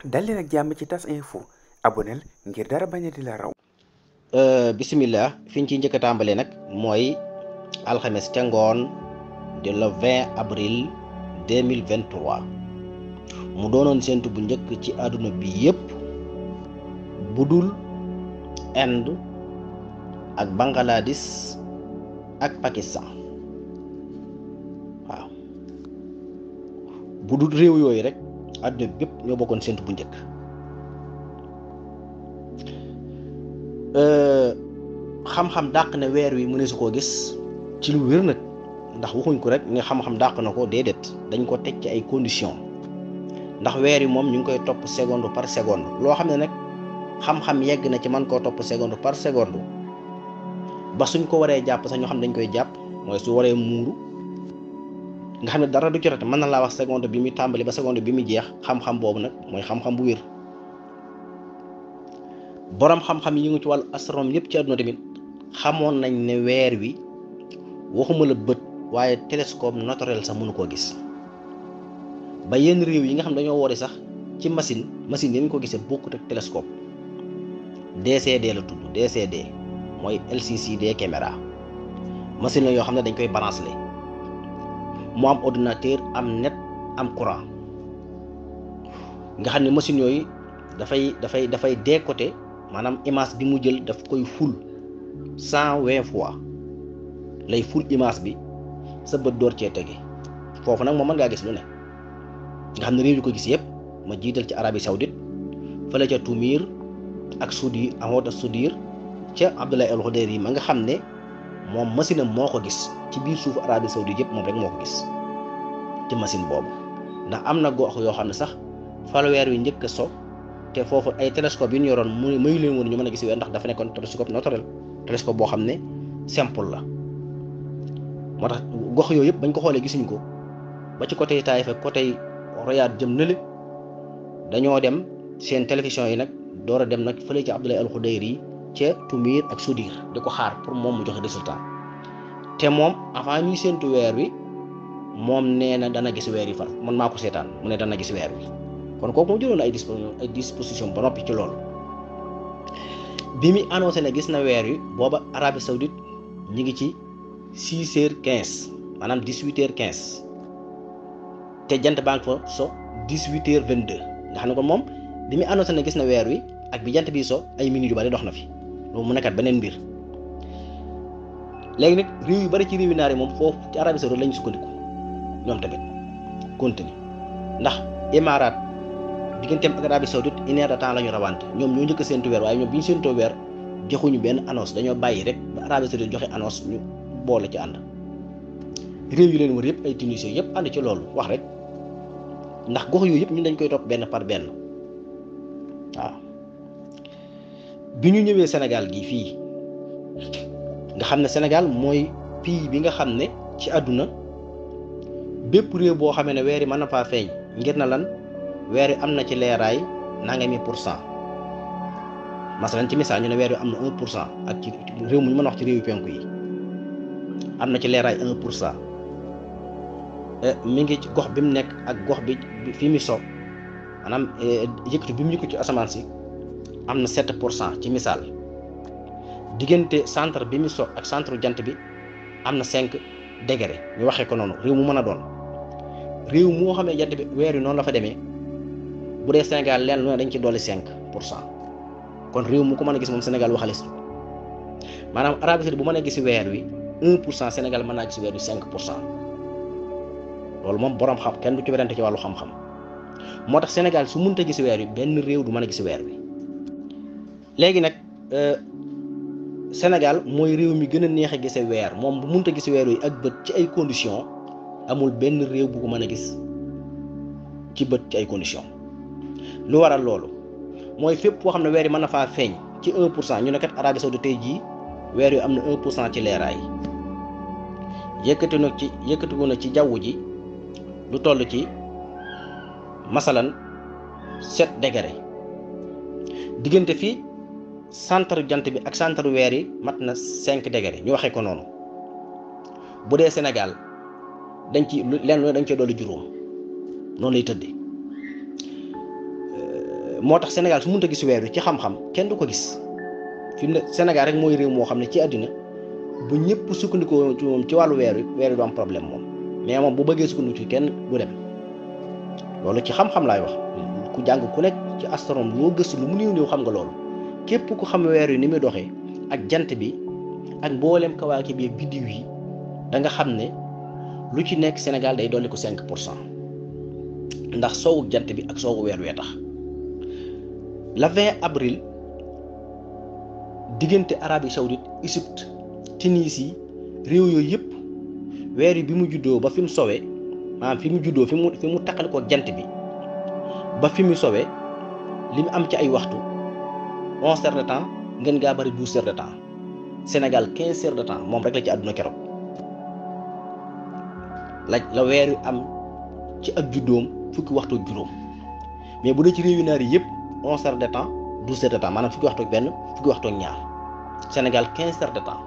dal leen ak jàmm ci tas info aboneel ngir dara bañ a di la raw bisimilah fi ñu ciy njëkk a tàmbalee nag mooy alxames ca ngoon de le 20 avril 2023 mu doonoon séntu bu njëkk ci àdduna bi yépp bu dul Inde ak Bangladesh ak Pakistan waaw bu dul réew yooyu rek àdduna bi bépp ñoo bokkoon séntu bu njëkk xam-xam dàq na weer wi mëne su koo gis ci lu wér nag ndax waxuñ ko rek ne xam-xam dàq na ko déedéet dañ ko teg ci ay conditions ndax weer yi moom ñu ngi koy topp seconde par seconde loo xam ne nag xam-xam yegg na ci man koo topp seconde par seconde ba suñ ko waree jàpp sax ñoo xam dañ koy jàpp mooy su waree muuru nga xam ne dara du ci rate mën na laa wax seconde bi muy tàmbali ba seconde bi muy jeex xam-xam boobu nag mooy xam-xam bu wér boroom xam-xam yi ngi ci wàllu astronome yëpp ci àdduna tamit xamoon nañ ne weer wi waxuma la bët waaye télescope naturel sax mënu koo gis ba yenn réew yi nga xam dañoo woori sax ci machine machine yi ñu ko gisee bokkut ak télescope DCD la tudd DCD mooy LCCD caméra machine la yoo xam ne dañ koy branché mu am ordinateur am net am courant nga xam ne machine yooyu dafay dafay dafay décoté maanaam image bi mu jël daf koy ful cent vingt fois lay ful image bi sa bët door cee tege foofu nag moom mën ngaa gis lu ne nga xam ne réew yu ko gis yëpp ma jiital ci Arabie Saoudite fële ca Tumir ak Soudir Ahmad Soudir ca Abdoulaye El Khoudayri yi ma nga xam ne moom machine am moo ko gis ci biir suufu Arabie Saoudite yëpp moom rek moo ko gis ci machine boobu ndax am na gox yoo xam ne sax fa la weer wi njëkk a so te foofu ay télescope yi ñu yoroon mu mayu leen woon ñu mën a gis weer ndax dafa nekkoon télescope naturel télescope boo xam ne simple la moo tax gox yooyu yëpp bañ ko xoolee gisuñu ko ba ci côté Taïf ak côté Riyad jëm nële dañoo dem seen télévision yi nag door a dem nag fële ci Abdoulaye Al Khoudayri ca Tumir ak Soudir di ko xaar pour moom mu joxe résultat te moom avant ñuy séentu weer wi moom nee na dana gis weer yi far man maa ko seetaan mu ne dana gis weer wi kon kooku moo jëloon ay disposition ay disposition ba noppi ci loolu bi mu annoncé ne gis na weer wi booba Arabie Saoudite ñi ngi ci six heures quinze maanaam dix huit heures quinze te jant baa ngi fa so dix huit heures vingt deux nga xam ne kon moom bi mu annoncé ne gis na weer wi ak bi jant bi so ay minutes yu bari dox na fi loolu mu nekkat beneen mbir léegi nag réew yu bari ci réew yu naar yi moom foofu ci Arabie Saoudite lañu sukkandiku ñoom tamit continue ndax Émirats digganteem ak Arabie Saoudite une heure de temps la ñu rawante ñoom ñoo njëkk a séentu weer waaye ñoom bi ñu séentoo weer joxuñu benn annonce dañoo bàyyi rek ba Arabie Saoudite joxe annonce ñu boole ci ànd réew yu leen wër yëpp ay Tunisie yëpp ànd ci loolu wax rek ndax gox yooyu yëpp ñun dañ koy topp benn par benn waaw bi ñu ñëwee Sénégal gi fii nga xam ne Sénégal mooy pays bi nga xam ne ci àdduna bépp réew boo xamee ne weer yi mën na faa feeñ ngir na lan weer yi am na ci leeraay nangami pour cent masalan ci misaal ñu ne weer yi am na un pour cent ak ci réew mu ñu mën a wax ci réew yu penku yi am na ci leeraay un pour cent mi ngi ci gox bi mu nekk ak gox bi fi mu so maanaam yëkkatu bi mu yëkkatu ci asamaan si am na sept pour cent ci misaal diggante centre bi mu so ak centre jant bi am na cinq degré ñu waxee ko noonu réew mu mën a doon réew moo xamee jant bi weer yi noonu la fa demee bu dee Sénégal leen lu ne dañ ci dolli cinq pour cent kon réew mu ko mën a gis moom Sénégal waxalis maanaam Arabie Saoudite bu mën a gis weer wi un pour cent Sénégal mën naa gis weer wi cinq pour cent loolu moom borom xam kenn du ci werante ci wàllu xam-xam moo tax Sénégal su mënta gis weer wi benn réew du mën a gis weer wi léegi nag Sénégal mooy réew mi gën a neex a gise weer moom bu mënta gis weer wi ak bët ci ay conditions amul benn réew bu ko mën a gis ci bët ci ay conditions lu waral loolu mooy fépp foo xam ne weer yi mën na faa feeñ ci 1 pour cent ñu ne kat Arabie Saoudite tey jii weer wi am na 1 pour cent ci leeraay yëkkati na ci yëkkatiku na ci jaww ji lu toll ci masalan 7 degré diggante fii centre jant bi ak centre weer yi mat na 5 degré ñu waxee ko noonu bu dee Sénégal dañ ci lenn dañ cee dolli juróom noonu lay tëddee moo tax Sénégal su mënta gis weer wi ci xam-xam kenn du ko gis fi mu ne Sénégal rek mooy réew moo xam ne ci àddina bu ñëpp sukkandikoo ci moom ci wàllu weer wi weer wi du am problème moom mais moom bu bëggee sukkandiku ci kenn du dem loolu ci xam-xam laay wax ku jàng ku nekk ci astronome loo gëstu lu mu néew néew xam nga loolu képp ku xam weer wi ni muy doxee ak jant bi ak mboolem kawaaki bi biddiw yi da nga xam ne lu ci nekk Sénégal day dolli ko 5 pour cent ndax soowu jant bi ak soowu weer wee tax le 20 avril diggante Arabie Saoudite Égypte Tunisie réew yooyu yëpp weer yi bi mu juddoo ba fi mu sowee maanaam fi mu juddoo fi mu fi mu takkale ko jant bi ba fi mu sowee li mu am ci ay waxtu onze heures de temps ngeen gaa bari douze heures de temps Sénégal quinze heures de temps moom rek la ci àdduna keroog la la weer wi am ci ak juddoom fukki waxtu ak juróom mais bu dee ci réew yu naar yi yëpp onze heures de temps douze heures de temps maanaam fukki waxtu ak benn fukki waxtu ak ñaar Sénégal quinze heures de temps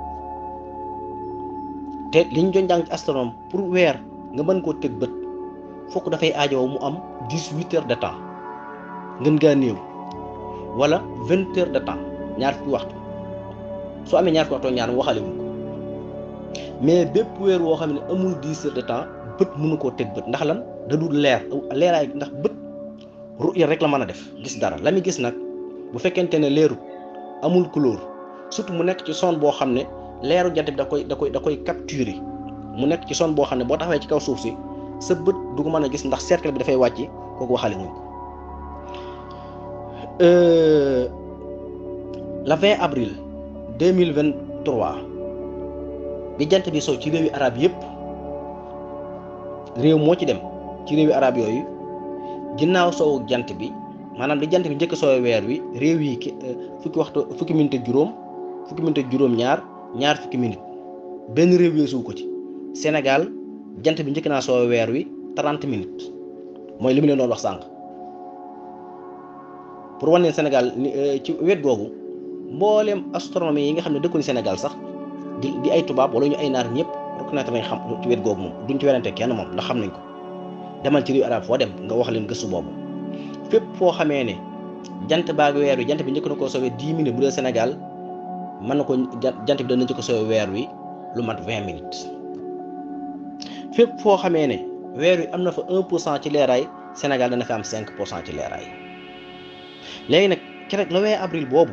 te li ñu doon jàng ci astronome pour weer nga mën koo teg bët fokk dafay aajowoo mu am dix huit heures de temps ngën gaa néew wala vingt heures de temps ñaar fukki waxtu soo amee ñaar fukki waxtu ak ñaar mu waxale wuñ ko mais bépp weer woo xam ne amul dix heures de temps bët mënu koo teg bët ndax lan da dul leer leeraay ndax bët ruya rek la mën a def gis dara la muy gis nag bu fekkente ne leeru amul couleur surtout mu nekk ci zone boo xam ne leeru jant bi da koy da koy da koy capturer mu nekk ci zone boo xam ne boo taxawee ci kaw suuf si sa bët du ko mën a gis ndax cercle bi dafay wàcc kooku waxale wuñ ko le 20 avril 2023 bi jant bi sow ci réewi arab yëpp réew moo ci dem ci réewi arab yooyu ginnaaw soowu jant bi maanaam di jant bi njëkk soow weer wi réew yi ki fukki waxtu fukki minute ak juróom fukki minute ak juróom ñaar ñaar fukki minute benn réew weesu ko ci Sénégal jant bi njëkk naa soow weer wi 30 minutes mooy li mu leen doon wax sànq pour wane leen Sénégal ci wet googu mbooleem astronomie yi nga xam ne dëkkuñu Sénégal sax di di ay tubaab wala ñu ay naar ñëpp reconnaître nañ xam ci wet googu moom duñ ci werante kenn moom ndax xam nañ ko demal ci réew arab foo dem nga wax leen gëstu boobu fépp foo xamee ne jant baag weer wi jant bi njëkk na koo soowee 10 minutes bu dee Sénégal mën na ko jant bi dana njëkk soowee weer wi lu mat 20 minutes fépp foo xamee ne weer wi am na fa 1 pour cent ci leeraay Sénégal dana fi am 5 pour cent ci leeraay léegi nag keroog le 20 avril boobu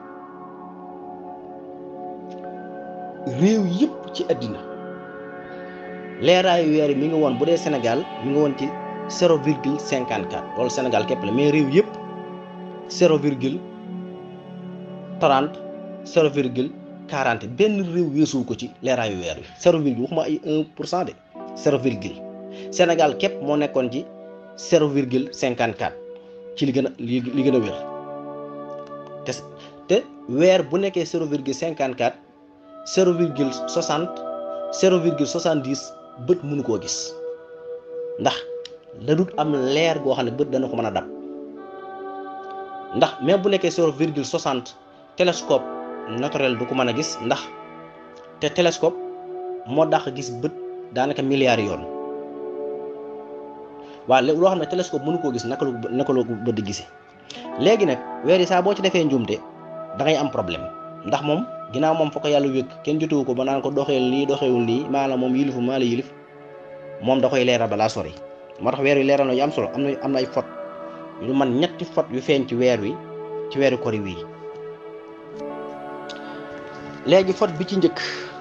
réew yëpp ci àddina leeraayu weer yi mi ngi woon bu dee Sénégal mi ngi woon ci zéro virgule cinquante quatre loolu Sénégal képp la mais réew yëpp zéro virgule trente zéro virgule quarante benn réew weesuwu ko ci leeraayu weer wi zéro virgule waxuma ay un pour cent de zéro virgule Sénégal képp moo nekkoon ci zéro virgule cinquante quatre ci li gën a li li gën a wér te te weer bu nekkee zéro virgule cinquante quatre zéro virgule soixante zéro virgule soixante dix bët mënu koo gis ndax da dut am leer goo xam ne bët dana ko mën a dab ndax même bu nekkee zéro virgule soixante télescope naturel du ko mën a gis ndax te télescope moo dàq gis bët daanaka milliards yoon waaw loo xam ne télescope mënu koo gis naka la naka la bët di gisee léegi nag weer yi saa boo ci defee njuumte da ngay am problème ndax moom ginnaaw moom fa ko yàlla wékk kenn jotewu ko ba naan ko doxeel lii doxewul lii maanaam moom yilifu maa la yilif moom da koy leeral balaa sori moo tax weer wi leeral na yu am solo am na am na ay fot lu man ñetti fot yu feeñ ci weer wi ci weeru kori wii léegi fot bi ci njëkk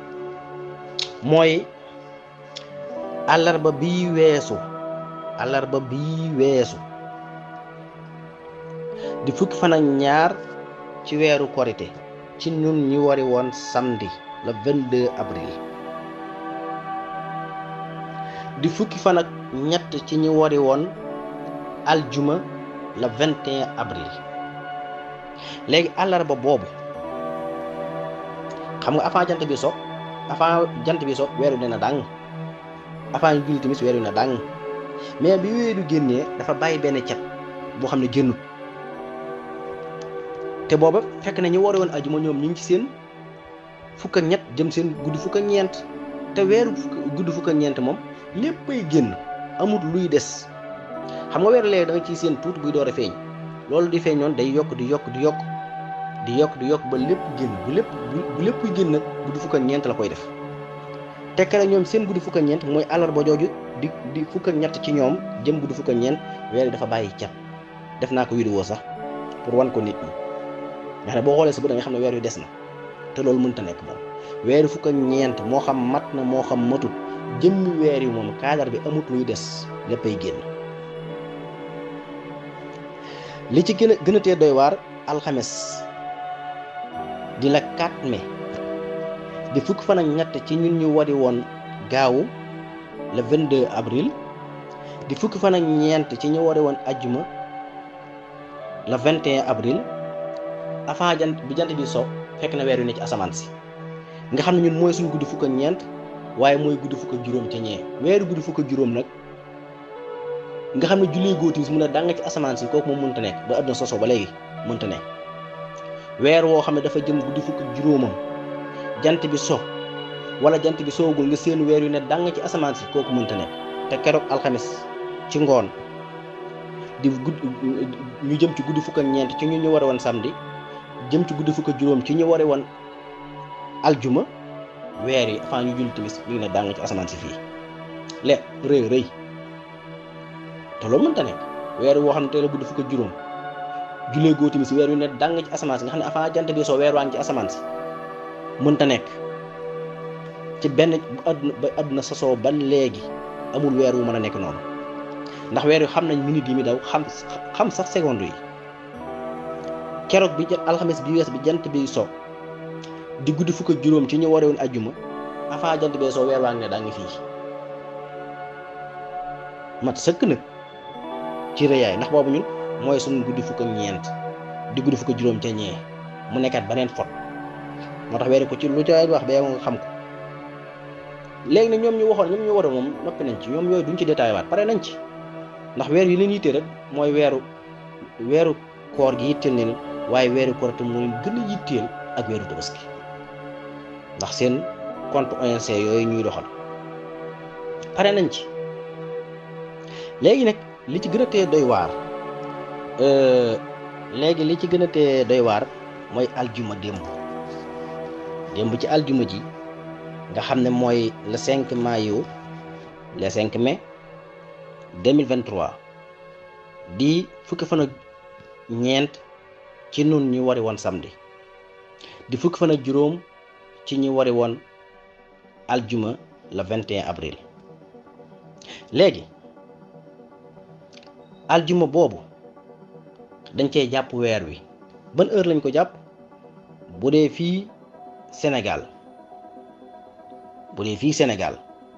mooy àllarba bii weesu àllarba bii weesu di fukki fan ak ñaar ci weeru korité ci ñun ñi wari woon samedi le 22 avril di fukki fan ak ñett ci ñi wari woon aljuma le 21 avril léegi àllarba boobu xam nga avant jant bi so avant jant bi so weeru ne na dàng avant ñu julli timis weeru na dàng mais bi weeru génnee dafa bàyyi benn cet boo xam ne génnut te booba fekk na ñu wari woon ajuma ñoom ñu ngi ci seen fukk ak ñett jëm seen guddi fukk ak ñeent te weeru guddi fukk ak ñeent moom léppay génn amul luy des xam nga weeru léegi da nga ciy seen tuuti buy door a feeñ loolu di feeñoon day yokk di yokk di yokk di yokk di yokk ba lépp génn bu lépp bu lépp génn nag guddi fukk ak ñeent la koy def tekkale ñoom seen guddi fukk ak ñeent mooy àllarba jooju di di fukk ak ñett ci ñoom jëm guddi fukk ak ñeent weer yi dafa bàyyi cat def naa ko vidéo sax pour wan ko nit ñi nga xam ne boo xoolee sa bët da nga xam ne weer yu des na te loolu mënta nekk moom weeri fukk ak ñeent moo xam mat na moo xam matut jëmmi weer yi moom kaadar bi amut luy des léppay génn li ci gën a gën a tee doy waar alxames di la 4 mai di fukk fan ak ñett ci ñun ñu wari woon gaawu le 22 avril di fukk fan ak ñeent ci ñu wari woon ajjuma le 21 avril avant jant bi jant bi so fekk na weer yu ne ci asamaan si nga xam ne ñun mooy suñ guddi fukk ak ñeent waaye mooy guddi fukk ak juróom ca ñee weeru guddi fukk ak juróom nag nga xam ne jullee góotimis mun a dàng ci asamaan si kooku moom mënta nekk ba àdduna soso ba léegi mënta nekk weer woo xam ne dafa jëm guddi fukk ak juróomam jant bi so wala jant bi soogul nga seen weer yu ne dàng ci asamaan si kooku mënta nekk te keroog alxames ci ngoon di gudd ñu jëm ci guddi fukk ak ñeent ci ñu ñu war a woon samedi jëm ci guddi fukk ak juróom ci ñu war a woon aljuma weer yi avant ñu julli timis ñu ngi ne dàng ci asamaan si fii le rëy rëy te loolu mënta nekk weer woo xam ne tey la guddi fukk ak juróom jullee goo timis weer yu ne dàng ci asamaan si nga xam ne avant jant bi soo weer waa ngi ci asamaan si mënta nekk ci benn bu àdduna ba àdduna sosoo ba léegi amul weer wu mën a nekk noonu ndax weer yu xam nañ minute yi mi daw xam xam sax seconde yi keroog bi alxames bi wees bi jant bi so di guddi fukk ak juróom ci ñu waree woon ajjuma avant jant bee soo weer waa ngi ne daa ngi fii mat sëkk nag ci rëyaay ndax boobu ñun mooy suñu guddi fukk ak ñeent di guddi fukk ak juróom ca ñee mu nekkat beneen fot moo tax weere ko ci lu ca wax ba nga xam ko léegi nag ñoom ñu waxoon ñoom ñu war a moom noppi nañ ci ñoom yooyu duñ ci détaillé waat pare nañ ci ndax weer yi leen yittee rek mooy weeru weeru koor gi yitteel leen waaye weeru koor te moo leen gën a yitteel ak weeru tabaski ndax seen compte ONC yooyu ñuy doxal pare nañ ci léegi nag li ci gën a tee doy waar léegi li ci gën a tee doy waar mooy aljuma démb démb ci aljuma ji nga xam ne mooy le 5 mayu le 5 mai 2023 di fukki fan ak ñeent ci nun ñu wari woon samedi di fukki fan ak juróom ci ñu wari woon aljuma le 21 avril léegi aljuma boobu dañ cee jàpp weer wi ban heure lañ ko jàpp bu dee fii Sénégal bu dee fii Sénégal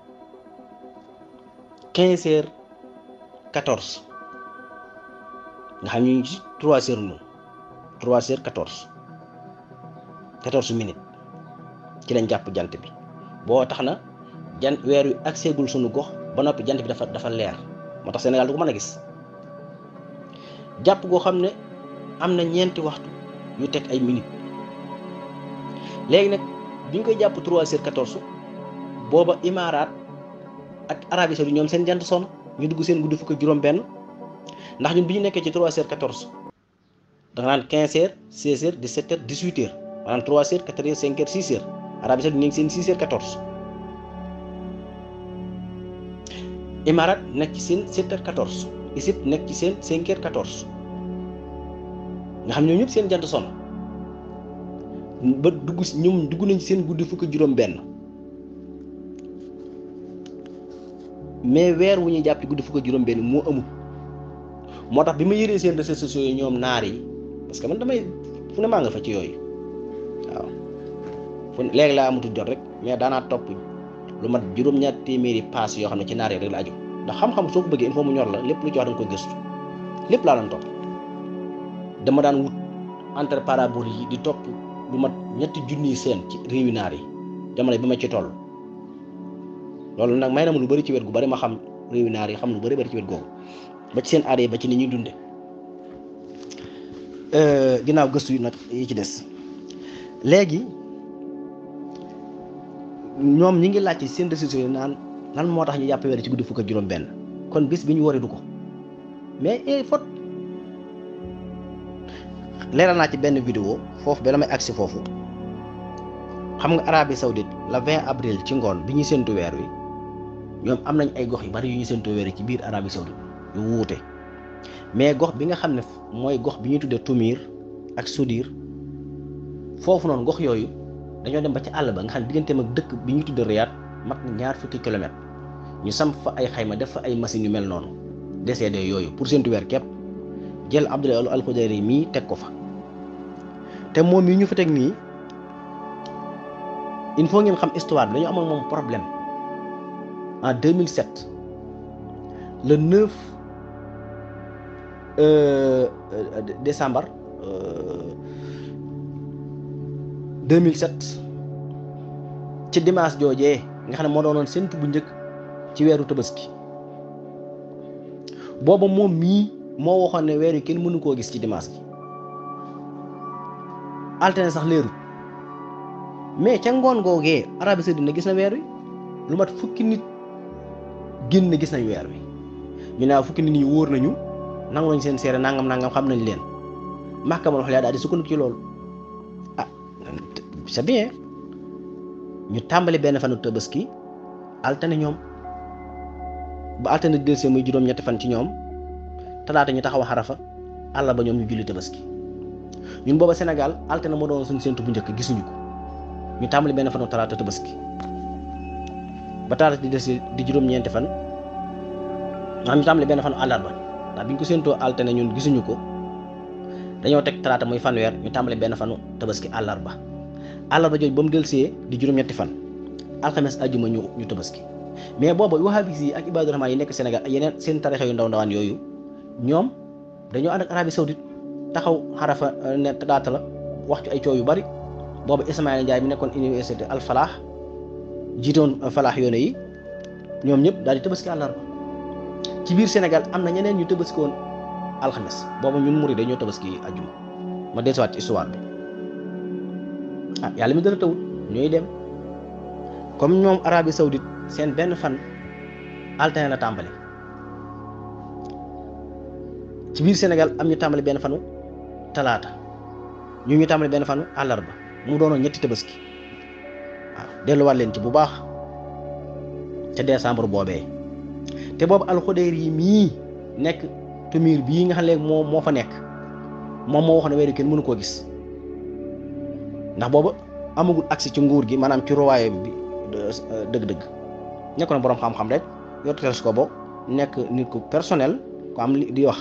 15 heures 14 nga xam ñu ci 3 heures ñu 3 heures 14 14 minutes ci lañ jàpp jant bi boo tax na jant weer wi ak seegul sunu gox ba noppi jant bi dafa dafa leer moo tax Sénégal du ko mën a gis jàpp goo xam ne am na ñeenti waxtu yu teg ay minutes léegi nag bi ñu koy jàpp 3 heures 14 booba Imaaraat ak Arabie Saoudite ñoom seen jant sonn ñu dugg seen guddi fukk ak juróom-benn ndax ñun bi ñu nekkee ci 3 heures 14 da nga naan 15 heures 16 heures 17 heures 18 heures maanaam 3 heures 4 heures 5 heures 6 heures Arabie Saoudite ñu ngi seen 6 heures 14 Imaaraat nekk ci seen 7 heures 14 Égypte nekk ci seen 5 heures 14 nga xam ñoom ñëpp seen jant sonn ba dugg ñoom dugg nañ seen guddi fukk ak juróom-benn. mais weer wu ñuy jàpp ci guddi fukk ak juróom benn moo amul moo tax bi ma yëree seen réseaux sociaux yi ñoom naar yi parce que man damay fu ne maa nga fa ci yooyu waaw fu léegi laa amatul jot rek mais daanaa topp lu mat juróom-ñaar téeméeri paas yoo xam ne ci naar yi rek la aju ndax xam-xam soo ko bëggee il faut mu ñor la lépp lu ci wax da nga ko gëstu lépp laa doon topp dama daan wut entre parabole yi di topp lu mat ñetti junniy seen ci réewi naar yi jamono bi ma ci toll loolu nag may na ma lu bari ci wet gu bari ma xam réewi naar yi xam lu bari bari ci wet googu ba ci seen aada yi ba ci ni ñuy dunde ginnaaw gëstu yi nag yi ci des léegi ñoom ñi ngi laaj ci seen décision yi naan lan moo tax ñu jàpp weer ci guddi fukk ak juróom benn kon bis bi ñu wari du ko mais eh fot leeral naa ci benn vidéo foofu ba damay agsi foofu xam nga Arabie Saoudite la 20 avril ci ngoon bi ñuy séntu weer wi ñoom am nañ ay gox yu bari yu ñuy séntu weer wi ci biir Arabie Saoudite yu wuute mais gox bi nga xam ne mooy gox bi ñuy tuddee Tumir ak Sudir foofu noonu gox yooyu dañoo dem ba ci àll ba nga xam ne digganteem ak dëkk bi ñuy tuddee Riyad mat na ñaar fukki kilomètres ñu samp fa ay xayma def fa ay machines yu mel noonu DCD yooyu pour séntu weer képp jël Abdoulaye Al Khoudayri mii teg ko fa te moom yi ñu fa teg nii il faut ngeen xam histoire bi dañu amoon moom problème en 2007 le 9 euh, décembre euh, 2007 ci dimanche joojee nga xam ne moo doonoon séntu bu njëkk ci weeru tabaski booba moom mii moo waxoon ne weer yi kenn mënu koo gis ci dimanche bi altine sax leerul mais ca ngoon googee Arabie Saoudite na gis na weer wi lu mat fukki nit génn gis nañ weer wi ñu ne fukki nit ñi wóor nañu nangu nañ seen seere nangam nangam xam nañ leen maxkamal xol yaa daal di sukkandiku ci loolu ah c'est bien ñu tàmbali benn fanu tabaski altine ñoom ba altine di dellusee muy juróom-ñetti fan ci ñoom talaata ñu taxaw xarafa àll ba ñoom ñu julli tabaski ñun booba Sénégal altine moo doon suñu séntu bu njëkk gisuñu ko ñu tàmbali benn fanu talaata tabaski ba talaata di des di juróom-ñeenti fan maanaam ñu tàmbali benn fanu àllarba ndax bi ñu ko séentoo altine ñun gisuñu ko dañoo teg talaata muy fanweer ñu tàmbali benn fanu tabaski àllarba àllarba jooju ba mu delsee di juróom-ñetti fan alxames ajjuma ñu ñu tabaski mais booba wahabis yi ak ibaadu rahmaan yi nekk Sénégal ak yeneen seen tarixa yu ndaw ndawaan yooyu ñoom dañoo ànd ak Arabie Saoudite taxaw xarafa ne talaata la wax ci ay coow yu bari boobu Ismaïla Ndiaye mi nekkoon université Al Falah jiitoon Falah yoone yi ñoom ñëpp daal di tabaski àllarba ci biir Sénégal am na ñeneen ñu tabaski woon alxames boobu ñun murid dañoo tabaski ajjuma ma dellusiwaat ci histoire bi ah yàlla mi dara tawut ñooy dem comme ñoom Arabie Saoudite seen benn fan altine la tàmbali ci biir Sénégal am ñu tàmbali benn fanu talaata ñu ñu tàmbali benn fanu àllarba mu doonoon ñetti tabaski waaw delluwaat leen ci bu baax ca décembre boobee te boobu alxudeyr yi mii nekk tumir bii nga xam léegi moo moo fa nekk moom moo wax ne weeru kenn mënu koo gis ndax boobu amagul accès ci nguur gi maanaam ci royaume bi dëgg-dëgg nekkoon boroom xam-xam rek yor télescope bo nekk nit ku personnel ko am li di wax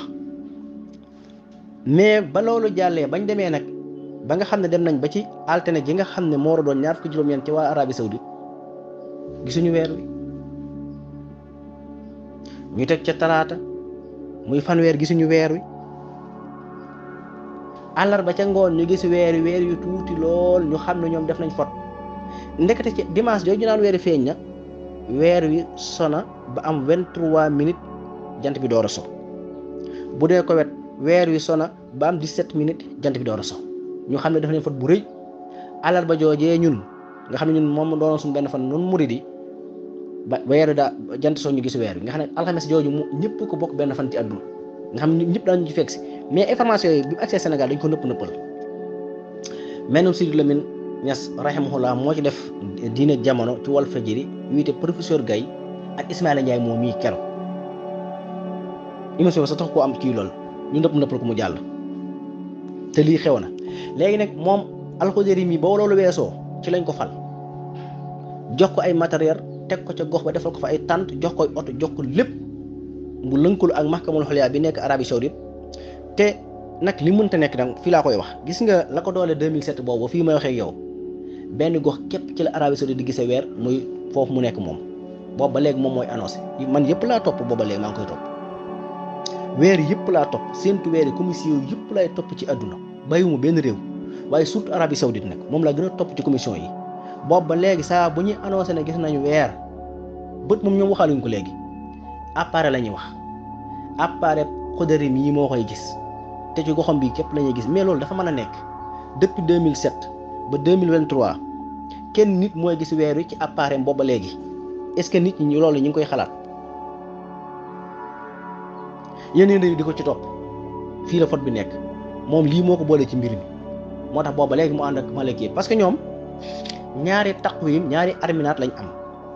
mais ba loolu jàllee bañ demee nag ba nga xam ne dem nañ ba ci altine ji nga xam ne moo war a doon ñaar fukki juróom-ñeent ci waa Arabie Saoudite gisuñu weer wi ñu teg ca talaata muy fanweer gisuñu weer wi àllarba ca ngoon ñu gis weer wi weer yu tuuti lool ñu xam ne ñoom def nañ fot ndekete ci dimanche jooju ñu naan weer wi feeñ na weer wi sona ba am 23 minutes jant bi door a so bu dee ko wet weer wi sona ba am 17 minutes jant bi door a so ñu xam ne def nañ fot bu rëy àllarba joojee ñun nga xam ne ñun moom doon suñu benn fan noonu murid yi ba weer wi daa jant soo ñu gis weer wi nga xam ne alxames jooju mu ñëpp ko bokk benn fan ci àdduna nga xam ne ñëpp daañu ci fekk si mais information yi bi accès Sénégal dañ ko nëpp nëppal menum Sidi Lamine Niass rahimahullah moo ci def diine jamono ci Walfadjri wiite professeur Gaye ak Ismaïla Ndiaye moom mii kero émission bi sa tax koo am kii lool ñu nëpp nëppal ko mu jàll te lii xew na léegi nag moom alxudéri mi ba loolu weesoo ci lañ ko fal jox ko ay matériel teg ko ca gox ba defal ko fa ay tànt jox koy oto jox ko lépp mu lënkalu ak mahkamul xoliya bi nekk Arabie Saoudite te nag li mënta nekk nag fii laa koy wax gis nga la ko doole 2007 boobu fii may waxee ak yow benn gox képp ci la Arabie Saoudite di gisee weer muy foofu mu nekk moom boobu ba léegi moom mooy annoncé man yëpp laa topp booba léegi maa ngi koy topp weer yëpp laa topp séntu weer yi commission yëpp laay topp ci àdduna bàyyiwuma benn réew waaye surtout Arabie Saoudite nag moom laa gën a topp ci commission yi boobu ba léegi saa bu ñuy annoncé ne gis nañu weer bët moom ñoom waxaaluñ ko léegi appareil la ñuy wax appareil xudari mi yi moo koy gis te ci goxam bi képp la ñuy gis mais loolu dafa mën a nekk depuis 2007 ba 2023 kenn nit mooy gis weer wi ci appareil boobu ba léegi est-ce que nit ñi loolu ñu ngi koy xalaat yeneen réew di ko ci topp fii la fot bi nekk moom lii moo ko boole ci mbir mi moo tax booba léegi mu ànd ak malaki parce que ñoom ñaari taqwim ñaari arminaat lañ am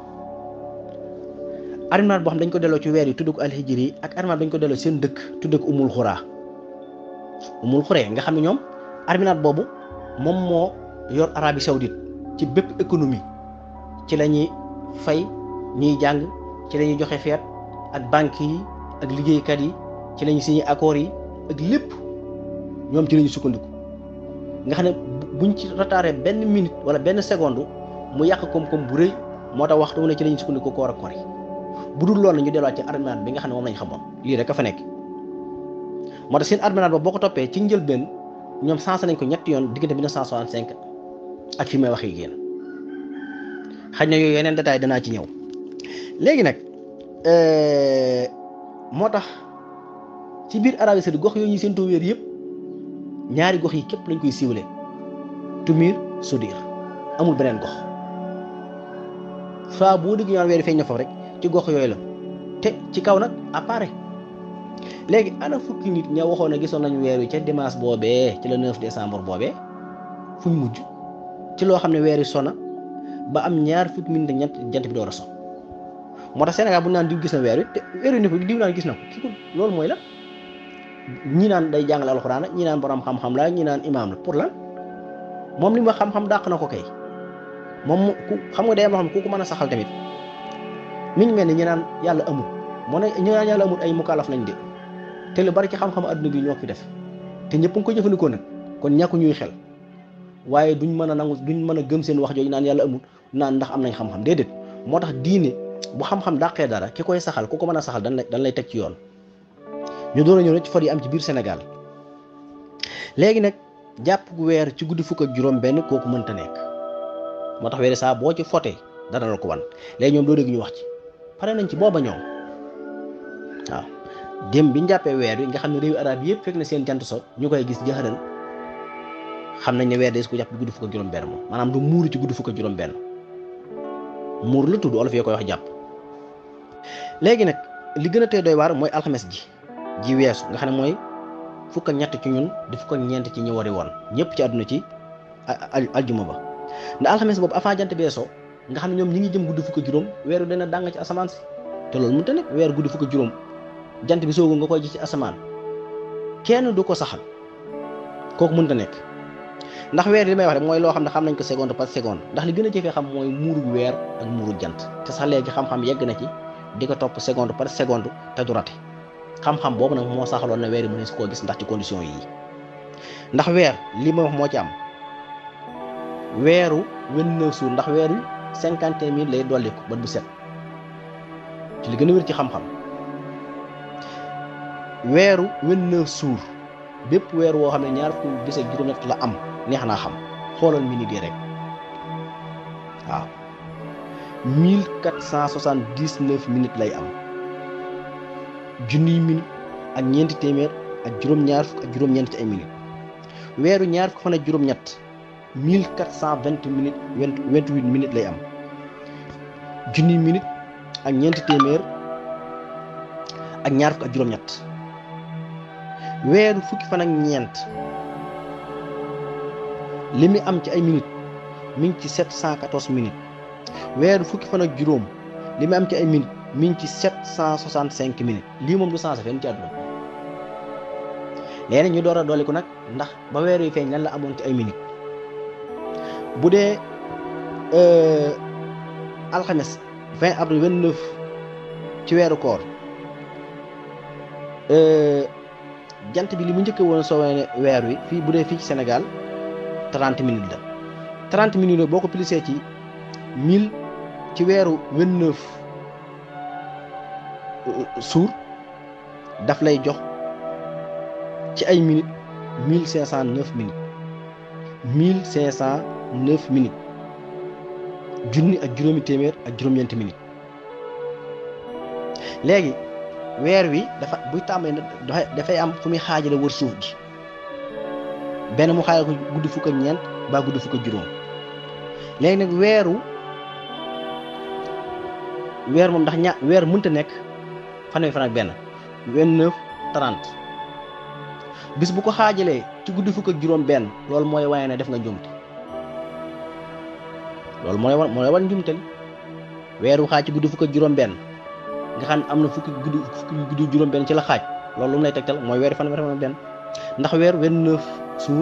arminaat boo xam dañ ko delloo ci weer yi tudd ko alhijri yi ak arminaat dañ ko delloo seen dëkk tudd ko umul xuraa umul xuree nga xam ne ñoom arminaat boobu moom moo yor Arabie Saoudite ci bépp économie ci la ñuy fay ñuy jàng ci la ñuy joxe feet ak banques yi ak liggéeykat yi ci la ñuy signé accords yi ak lépp ñoom ci la ñuy sukkandiku nga xam ne buñ ci retardé benn minute wala benn seconde mu yàq koom-koom bu rëy moo tax waxtu mu ne ci la ñuy sukkandiku koor ak koor yi bu dul loolu ñu delluwaat ci arminaat bi nga xam ne moom lañ xamoon lii rek a fa nekk moo tax seen arminaat ba boo ko toppee ci njëlbeen ñoom sensé nañ ko ñetti yoon diggante 1965 ak fi may waxee génn xaj na yooyu yeneen détail danaa ci ñëw léegi nag moo tax ci biir Arabie Saoudite gox yooyu ñu seen too wéer yëpp ñaari gox yi képp lañ koy siiwale Tumir Sudir amul beneen gox saa boo dégg ñaan weer feeñ na foofu rek ci gox yooyu la te ci kaw nag apparaît léegi ana fukki nit ña waxoon ne gisoon nañu weer wi ca dimanche boobee ci le 9 décembre boobee fuñ mujj ci loo xam ne weer wi sona ba am ñaar fukki minute ñett jant bi door a so moo tax Sénégal bu naan diw gis na weer wi te weer wi ne ko diw naan gis na ko ki ko loolu mooy la ñi naan day jàngale alxuraan la ñi naan borom xam-xam la ñi naan imaam la pour lan moom li ma xam-xam dàq na ko kay moom ku xam nga day am loo xam ku ko mën a saxal tamit mi ngi mel ni ñi naan yàlla amul moo ne ñi naan yàlla amul ay mukallaf lañ de te lu bari ci xam-xam adduna bi ñoo fi def te ñëpp nga ko jëfandikoo nag kon ñàkku ñuy xel waaye duñ mën a nangu duñ mën a gëm seen wax jooju naan yàlla amul naan ndax am nañ xam-xam déedéet moo tax diine bu xam-xam dàqee dara ki koy saxal ku ko mën a saxal dañ lay dañ lay teg ci yoon ñu doon a ñëw ci for yi am ci biir Sénégal léegi nag jàpp weer ci guddi fukk ak juróom benn kooku mënta nekk moo tax weeri saa boo ci fotee dana la ko wan léegi ñoom doo dégg ñu wax ci pare nañ ci booba ñoom waaw dem bi ñu jàppee weer wi nga xam ne réewu arab yëpp fekk na seen jant so ñu koy gis jaxaran xam nañ ne weer des ko jàpp ci guddi fukk ak juróom benn moom maanaam du muuru ci guddi fukk ak juróom benn muur la tudd olof yoo koy wax jàpp léegi nag li gën a tee doy waar mooy alxames ji ji weesu nga xam ne mooy fukk ak ñett ci ñun di fukk ak ñeent ci ñi wari woon ñëpp ci àdduna ci aljuma ba ndax alxames boobu avant jant beesoo nga xam ne ñoom ñi ngi jëm guddi fukk ak juróom weer wi dana dàng ci asamaan si te loolu mënta nekk weer guddi fukk ak juróom jant bi soogu nga koy ji ci asamaan kenn du ko saxal kooku mënta nekk ndax weer li may wax rek mooy loo xam ne xam nañ ko seconde par seconde ndax li gën a jëfee xam mooy muuru weer ak muuru jant te sax léegi xam-xam yegg na ci di ko topp seconde par seconde te du rate xam-xam boobu nag moo saxaloon na weer yi mënees koo gis ndax ci condition yii ndax weer li ma wax moo ci am weeru vingt-neuf jours ndax weer wi cinquante et un mille lay dolli ko ba bu set ci li gën a wér ci xam-xam weeru vingt-neuf jours bépp weer woo xam ne ñaar fukki bis ak juróom-ñett la am neex naa xam xoolal minute yi rek waaw mille quatre cent soixante-dix-neuf minutes lay am junniy minute ak ñeenti téeméer ak juróom-ñaar fukk ak juróom-ñeent ci ay minutes weeru ñaar fukk fan ak juróom-ñett mille quatre cent vingt minutes vingt vingt-huit minutes lay am junniy minute ak ñeenti téeméer ak ñaar fukk ak juróom-ñett weeru fukki fan ak ñeent li mu am ci ay minutes mi ngi ci sept cent quatorze minutes weeru fukki fan ak juróom li mu am ci ay minutes mi ngi ci sept cent soixante cinq minutes lii moom du sensé fenn ci àdduna léegi ñu door a dolli ko nag ndax ba weer yi feeñ lan la amoon ci ay minutes bu dee alxames 20 avril 29 ci weeru koor jant bi li mu njëkk woon soo ne weer wi fii bu dee fii ci Sénégal 30 minutes la 30 minutes la boo ko plissé ci 1000 ci weeru 29 suur daf lay jox ci ay minutes 1509 minutes 1509 minutes junni ak juróomi téeméer ak juróom-ñeenti minutes léegi weer wi dafa buy tàmbali dafay am fu muy xaajale wër suuf gi benn mu xaajale ko guddi fukk ak ñeent ba guddi fukk ak juróom léegi nag weeru weer moom ndax ña weer mënta nekk fanweeri fan ak benn vingt-neuf trente bis bu ko xaajalee ci guddi fukk ak juróom benn loolu mooy waaye ne def nga njumte loolu mooy wan mooy wan njumte li weeru xaaj ci guddi fukk ak juróom benn nga xam ne am na fukki guddi fukki guddi juróom benn ci la xaaj loolu lu mu lay tegtal mooy weeru fan fan benn ndax weer vingt-neuf jours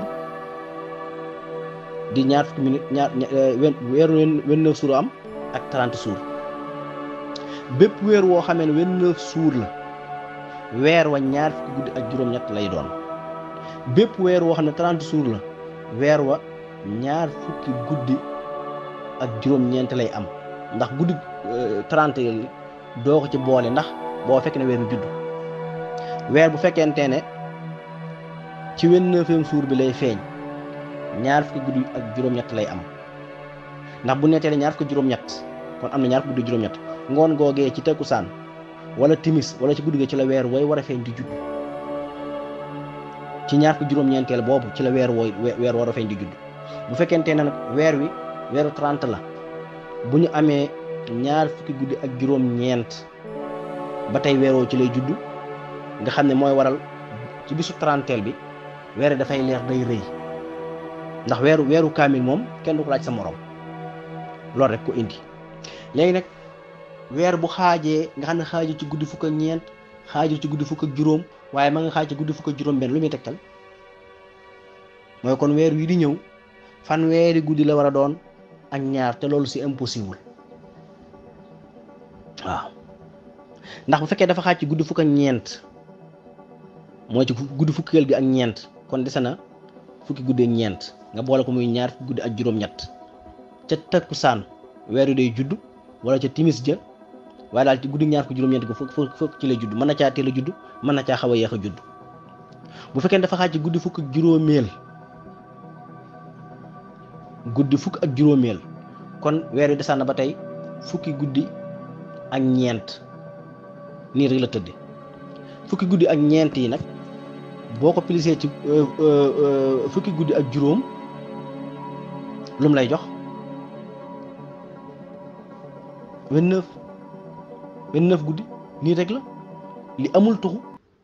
di ñaar fukki minute ñaar weeru vingt-neuf jours am ak trente jours bépp weer woo xamee ne vingt-neuf jours la weer wa ñaar fukki guddi ak juróom-ñett lay doon bépp weer woo xam ne trente jours la weer wa ñaar fukki guddi ak juróom-ñeent lay am ndax guddi trente yi doo ko ci boole ndax boo fekk ne weer wi judd weer bu fekkente ne ci vingt-neuvième jour bi lay feeñ ñaar fukki guddi ak juróom-ñett lay am ndax bu nettee ñaar fukki juróom-ñett kon am na ñaar fukki guddi juróom-ñett ngoon googee ci takkusaan wala timis wala ci guddi ga ci la weer wooy war a feeñ di judd ci ñaar fukki juróom-ñeenteel boobu ci la weer wooy weer war a feeñ di judd bu fekkente ne nag weer wi weeru 30 la bu ñu amee ñaar fukki guddi ak juróom-ñeent ba tey weeroo ci lay judd nga xam ne mooy waral ci bisu trenteel bi weer dafay leer day rëy ndax weeru weeru kaamil moom kenn du ko laaj sa morom loolu rek ko indi léegi nag weer bu xaajee nga xam ne xaaju ci guddi fukk ak ñeent xaaju ci guddi fukk ak juróom waaye ma nga xaaj ci guddi fukk ak juróom benn lu muy tegtal mooy kon weer wi di ñëw fan weeri guddi la war a doon ak ñaar te loolu c'est impossible waaw ndax bu fekkee dafa xaaj ci guddi fukk ak ñeent mooy ci guddi fukkeel gi ak ñeent kon dese na fukki guddi ak ñeent nga boole ko muy ñaar fukki guddi ak juróom-ñett ca takkusaan weer wi day judd wala ca timis ja waaye daal ci guddi ñaar fukki juróom-ñeent ko fukk fukk ci lay judd mën na caa teel a judd mën na caa xaw a yéex a judd bu fekkee dafa xaaj ci guddi fukk ak juróomeel guddi fukk ak juróomeel kon weer wi desaan na ba tey fukki guddi ak ñeent nii rek la tëdde fukki guddi ak ñeent yi nag boo ko plisee ci fukki guddi ak juróom lu mu lay jox vingt-neuf vingt-neuf guddi nii rek la li amul tuxu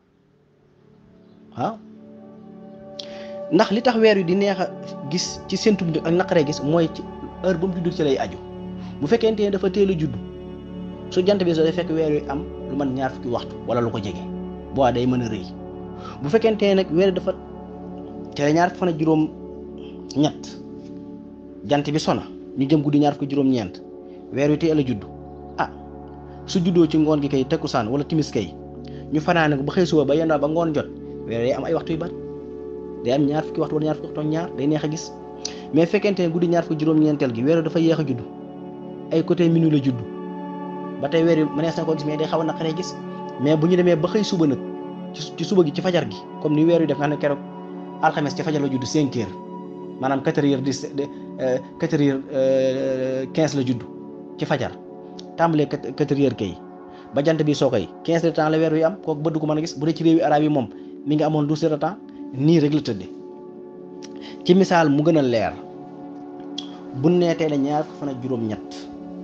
waaw ndax li tax weer wi di neex a gis ci séntu bi ak naqaree gis mooy ci heure ba mu judd ci lay aju bu fekkente ne dafa teel a judd su jant bi soo day fekk weer wi am lu man ñaar fukki waxtu wala lu ko jege boo day mën a rëy bu fekkente ne nag weer dafa tere ñaar fukki fan ak juróom ñett jant bi sona ñu jëm guddi ñaar fukki juróom-ñeent weer wi teel a judd ah su juddoo ci ngoon gi kay takkusaan wala timis kay ñu fanaane ko ba xëy suba ba yendoo ba ngoon jot weer day am ay waxtu yu bari day am ñaar fukki waxtu wala ñaar fukki waxtu ñaar day neex a gis mais fekkente ne guddi ñaar fukki juróom-ñeenteel gi weer dafa yéex a judd ay côté minuit la judd ba tey weer wi mënees na ko gis mais day xaw a naqaree gis mais bu ñu demee ba xëy suba nag ci suba gi ci fajar gi comme ni weer wi def nga xam ne keroog alxames ci fajar la judd 5 heures maanaam 4 heures 10 4 heures 15 la judd ci fajar tàmbalee 4 heures kay ba jant bi soo koy 15 heures de temps la weer wi am kooku bëdd ko mën a gis bu dee ci réewi arab yi moom mi ngi amoon 12 heures de temps nii rek la tëddee ci misaal mu gën a leer bu neetee la ñaar fan ak juróom-ñett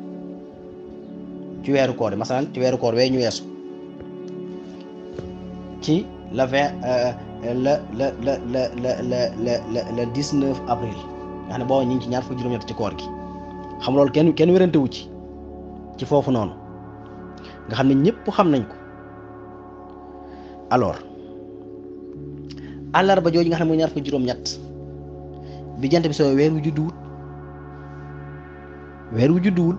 ci weeru koor yi masalan ci weeru koor wee ñu weesu ci la vingt la la la la la la la la la dix neuf avril nga xam ne booba ñu ngi ci ñaar fukki juróom-ñett ci koor gi xam loolu kenn kenn wérante wu ci ci foofu noonu nga xam ne ñëpp xam nañ ko alors àllarba jooju nga xam ne mooy ñaar fukki juróom-ñett bi jant bi soo weer wu judduwul weer wu judduwul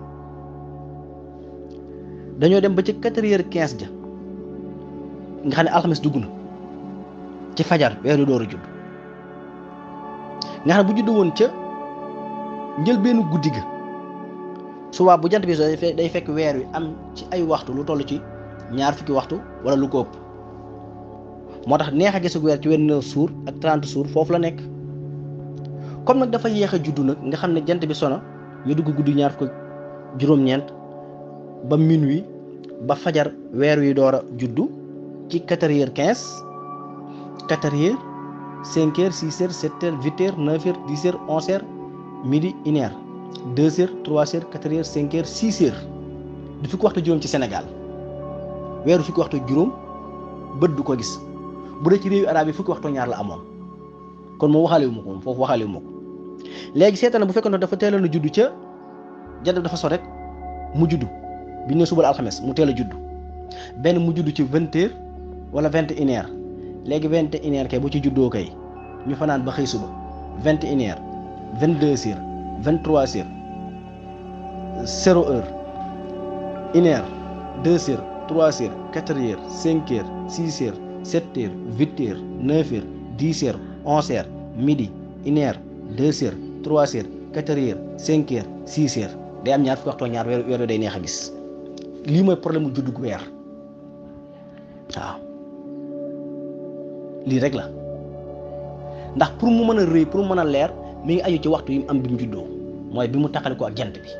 dañoo dem ba ci quatre heures quinze ja nga xam ne alxames dugg na ci fajar weeru door a judd nga xam ne bu judd woon ca njëlbeenu guddi ga subaa bu jant bi soo day fekk weer wi am ci ay waxtu lu toll ci ñaar fukki waxtu wala lu ko ëpp moo tax neex a gisu weer ci wenn suur ak trente suur foofu la nekk comme nag dafa yéex a juddu nag nga xam ne jant bi sona ñu dugg guddi ñaar fukk juróom-ñeent ba minuit ba fajar weer wi door a juddu ci quatre heures quinze quatre heures cinq heures six heures sept heures huit heures neuf heures dix heures onze heures midi une heure deux heures trois heures quatre heures cinq heures six heures du fukki waxtu juróom ci Sénégal weeru fukki waxtu juróom bët du ko gis bu dee ci réewu arab yi fukki waxtu ñaar la amoon kon moom waxaale wu ma ko moom foofu waxaale wu ma ko léegi seetaan bu fekkoon dafa teeloon a juddu ca jant dafa so rek mu juddu bi ñu ne subal alxames mu teel a juddu benn mu juddu ci vingt heures wala vingt et une heures léegi vingt et une heures kay bu ci juddoo kay ñu fanaan ba xëy suba vingt et une heures vingt deux heures vingt trois heures zéro heure une heure deux heures trois heures quatre heures cinq heures six heures sept heures huit heures neuf heures dix heures onze heures midi une heure deux heures trois heures quatre heures cinq heures six heures day am ñaar fukki waxtu ñaar weer weer day neex a gis lii mooy problème mu juddug weer waaw lii rek la ndax pour mu mën a rëy pour mu mën a leer mi ngi aju ci waxtu yi mu am bi mu juddoo mooy bi mu taxale ko ak jant bi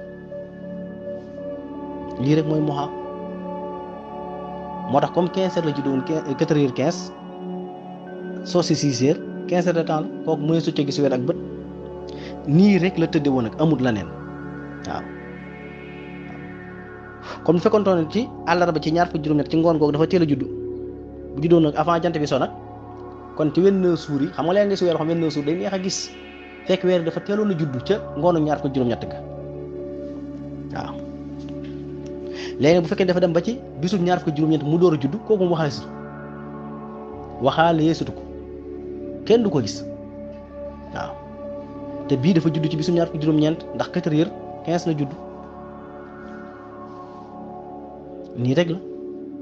lii rek mooy moxa moo tax comme quinze heures la juddoo woon quatre heures quinze soo si six heures quinze heures de temps la kooku mooy su ca gis weer ak bët nii rek la tëdde woon ak amut la neen waaw comme bu fekkoon ne ci àllarba ci ñaar fukki juróom-ñett ci ngoon googu dafa teel a juddu bu juddoo nag avant jant bi so nag kon ci wenn suur yi xam nga leen di si weer xam wenn suur day neex a gis fekk weer dafa teeloon a juddu ca ngoonu ñaar fukki juróom-ñett ga waaw léegi bu fekkee dafa dem ba ci bisul ñaar fukki juróom-ñett mu door a juddu kooku mu waxaale si waxaale yeesutu ko kenn du ko gis waaw te bii dafa judd ci bisu ñaar fukki juróom-ñeent ndax quatre heures quinze la judd nii rek la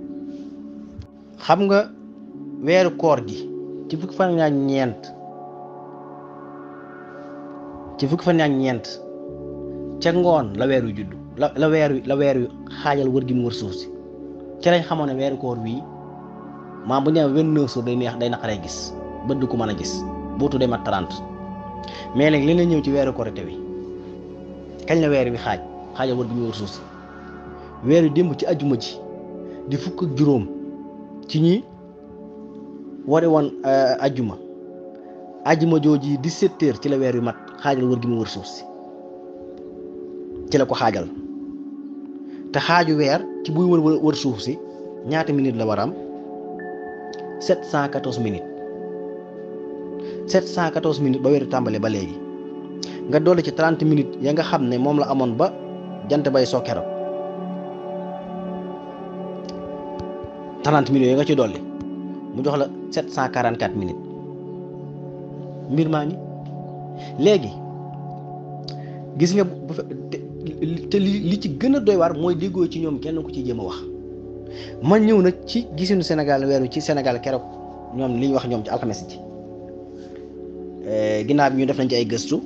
xam nga weeru koor gi ci fukki fan ak ñeent ci fukki fan ak ñeent ca ngoon la weer wi judd la la weer wi la weer wi xaajal wër gi mu wër suuf si ci lañ xamoon ne weeru koor wii maam bu ñu nee vingt-neuf jours day neex day naqaree gis bët du ko mën a gis bootu day mat trente mais léegi li la ñëw ci weeru korite wi kañ la weer wi xaaj xaajal wër gi mu wër suuf si weer wi démb ci ajjuma ji di fukk ak juróom ci ñi wari woon ajjuma ajjuma jooji dix-sept heures ci la weer wi mat xaajal wër gi mu wër suuf si ci la ko xaajal te xaaju weer ci buy wër wër suuf si ñaata minutes la war a am sept cent quatorze minutes sept cent quatorze minutes ba weeru tàmbale ba léegi nga dolli ci trente minutes ya nga xam ne moom la amoon ba jant bay soo keroog trente minutes ya nga ci dolli mu jox la sept cent quarante quatre minutes mbir maa ngi léegi gis nga bu te li li ci gën a doy waar mooy déggoo ci ñoom kenn ku ci jéem a wax man ñëw nag ci gisinu Sénégal weeru ci Sénégal keroog ñoom li ñu wax ñoom ci alxames ji ginnaaw bi ñu def nañ ci ay gëstu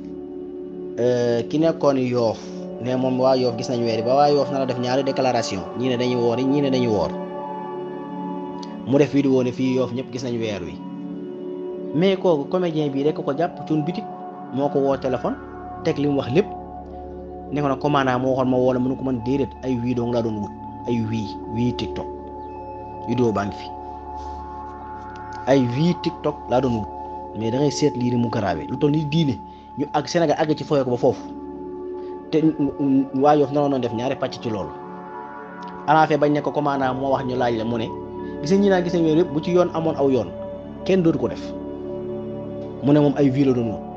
ki nekkoon yoof ne moom waa yoof gis nañ weer yi ba waa yoof na la def ñaari déclaration ñii ne dañuy woor yi ñii ne dañuy woor mu def vidéo ne fii yoof ñëpp gis nañ weer wi mais kooku comédien bii rek ko jàpp cuun bitik moo ko woo téléphone teg li mu wax lépp ne ko nag commandant moo waxoon ma woo la mënu ko mën déedéet ay wii dong laa doon wut ay wii wii TikTok vidéo baa ngi fi ay wii TikTok laa doon wut mais da ngay seet lii ni mu garaawee lu toll ni diine ñu ak Sénégal àgg ci foyee ko ba foofu te waa Yoff naroon doon def ñaari pàcc ci loolu alaafee bañ ne ko commandant moo wax ñu laaj la mu ne gis ñi naa gis nañ weer yëpp bu ci yoon amoon aw yoon kenn dootu ko def mu ne moom ay vie la doon wut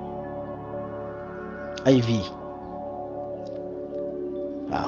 ay vie waaw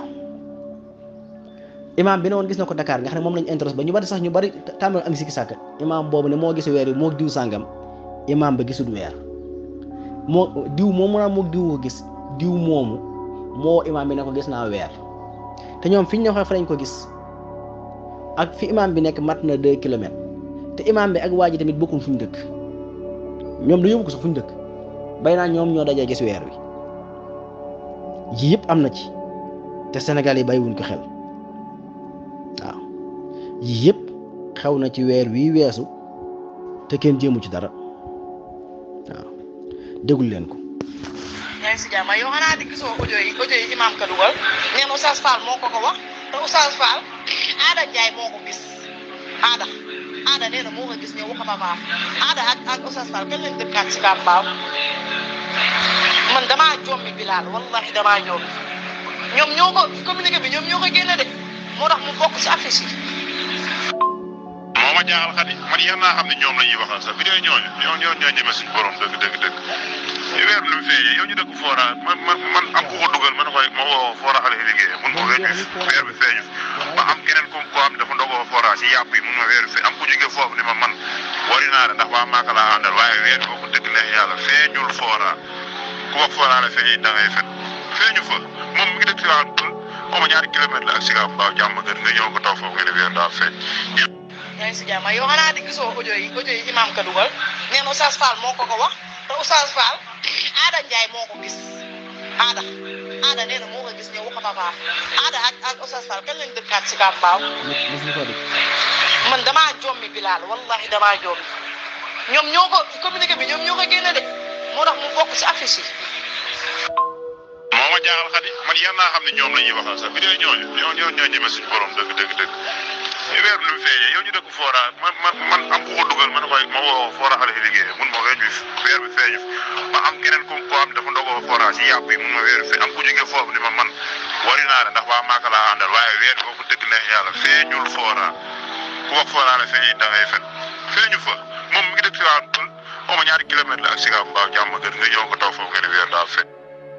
imaam bi ne woon gis na ko Dakar nga xam ne moom lañu intéresse ba ñu bari sax ñu bari tàmbali am sikki sàkk imaam boobu ne moo gis weer yi moo diw sàngam imaam ba gisul weer moo diw moomu naa moo diw ko gis diw moomu moo imaam bi ne ko gis naa weer te ñoom fi ñu ne waxee fa lañ ko gis ak fi imaam bi nekk mat na deux kilomètres te imaam bi ak waa ji tamit bokkul fu ñu dëkk ñoom du yóbbu ko sax fu ñu dëkk bay naa ñoom ñoo dajee gis weer wi yii yëpp am na ci te Sénégal yi bàyyiwuñ ko xel waaw yii yëpp xew na ci weer wii weesu te kenn jéemu ci dara waaw déglu leen ko. yaa ngi si jàmm yow xanaa di gisoo audio yi audio yi imaam ka dugal nee na Oustaz Fall moo ko ko wax te Oustaz Fall Aada Ndiaye moo ko gis Aada Aada nee na moo ko gis ne waxama baax Aada ak ak Oustaz Fall kañ lañ dëkkaat si Kambaaw man damaa jommi Bilal wallahi damaa jommi ñoom ñoo ko communiqué bi ñoom ñoo ko génne de moo tax mu bokk si affiche yi. moom ma jaaxal xadi man yar naa xam ne ñoom la ñuy waxal sax bi dee ñooñu ñoo ñoo ñoo ñeme suñu borom dëgg dëgg dëgg weer lu mu feeñee yow ñu dëkk Fora man man man am ku ko dugal man koy ma woo Fora xale yi liggéeyee mun ma weer bi weer bi feeñu ba am keneen ku ko am dafa ndogoo Fora si yàpp yi mun ma weer bi fe am ku jóge foofu ni ma man wari naa de ndax waa Maka laa àndal waaye weer bi boo ko dëgg neex yàlla feeñul Fora ku wax Fora la feeñee da ngay fen feeñu fa moom mi ngi dëkk si waa xaw ma ñaari kilomètre la ak Sicap Mbao jàmm gën nga ñëw ko taw foofu nga ne weer daa feeñ yaa ngi si jàmm yow xanaa di gisoo audio yi audio yi imam ka dugal nee na Oustaz Fall moo ko ko wax te Oustaz Fall Aada Ndiaye moo ko gis Aada Aada nee na moo ko gis ñëw wax papa Aada ak ak Oustaz Fall kañ lañ dëkkaat si Sicap Mbao mosuñu ko dégg man damaa jommi Bilal wallahi damaa jommi ñoom ñoo ko communiqué bi ñoom ñoo ko génne de moo tax mu bokk si affiche yi. moo ma jaaxal xadi man yar naa xam ne ñoom la ñuy waxal sax bi dee ñooñu ñoo ñoo ñoo ñeme suñu borom dëgg dëgg dëgg weer lu mu feeñee yow ñu dëkk Fora man man man am ku ko dugal man koy ma woo Fora xale yi liggéeyee mun ma weer bi weer bi feeñu ba am keneen ku ko am dafa ndogoo Fora si yàpp yi mun ma weer bi fe am ku jóge foofu ni ma man wari naa de ndax waa Maka laa àndal waaye weer bi boo ko dëgg neex yàlla feeñul Fora ku wax Fora la feeñee da ngay fen feeñu fa moom mi ngi dëkk si waa xaw ma ñaari kilomètre la ak Sicap Mbao jàmm gën nga ñëw ko taw foofu nga ne weer daa feeñ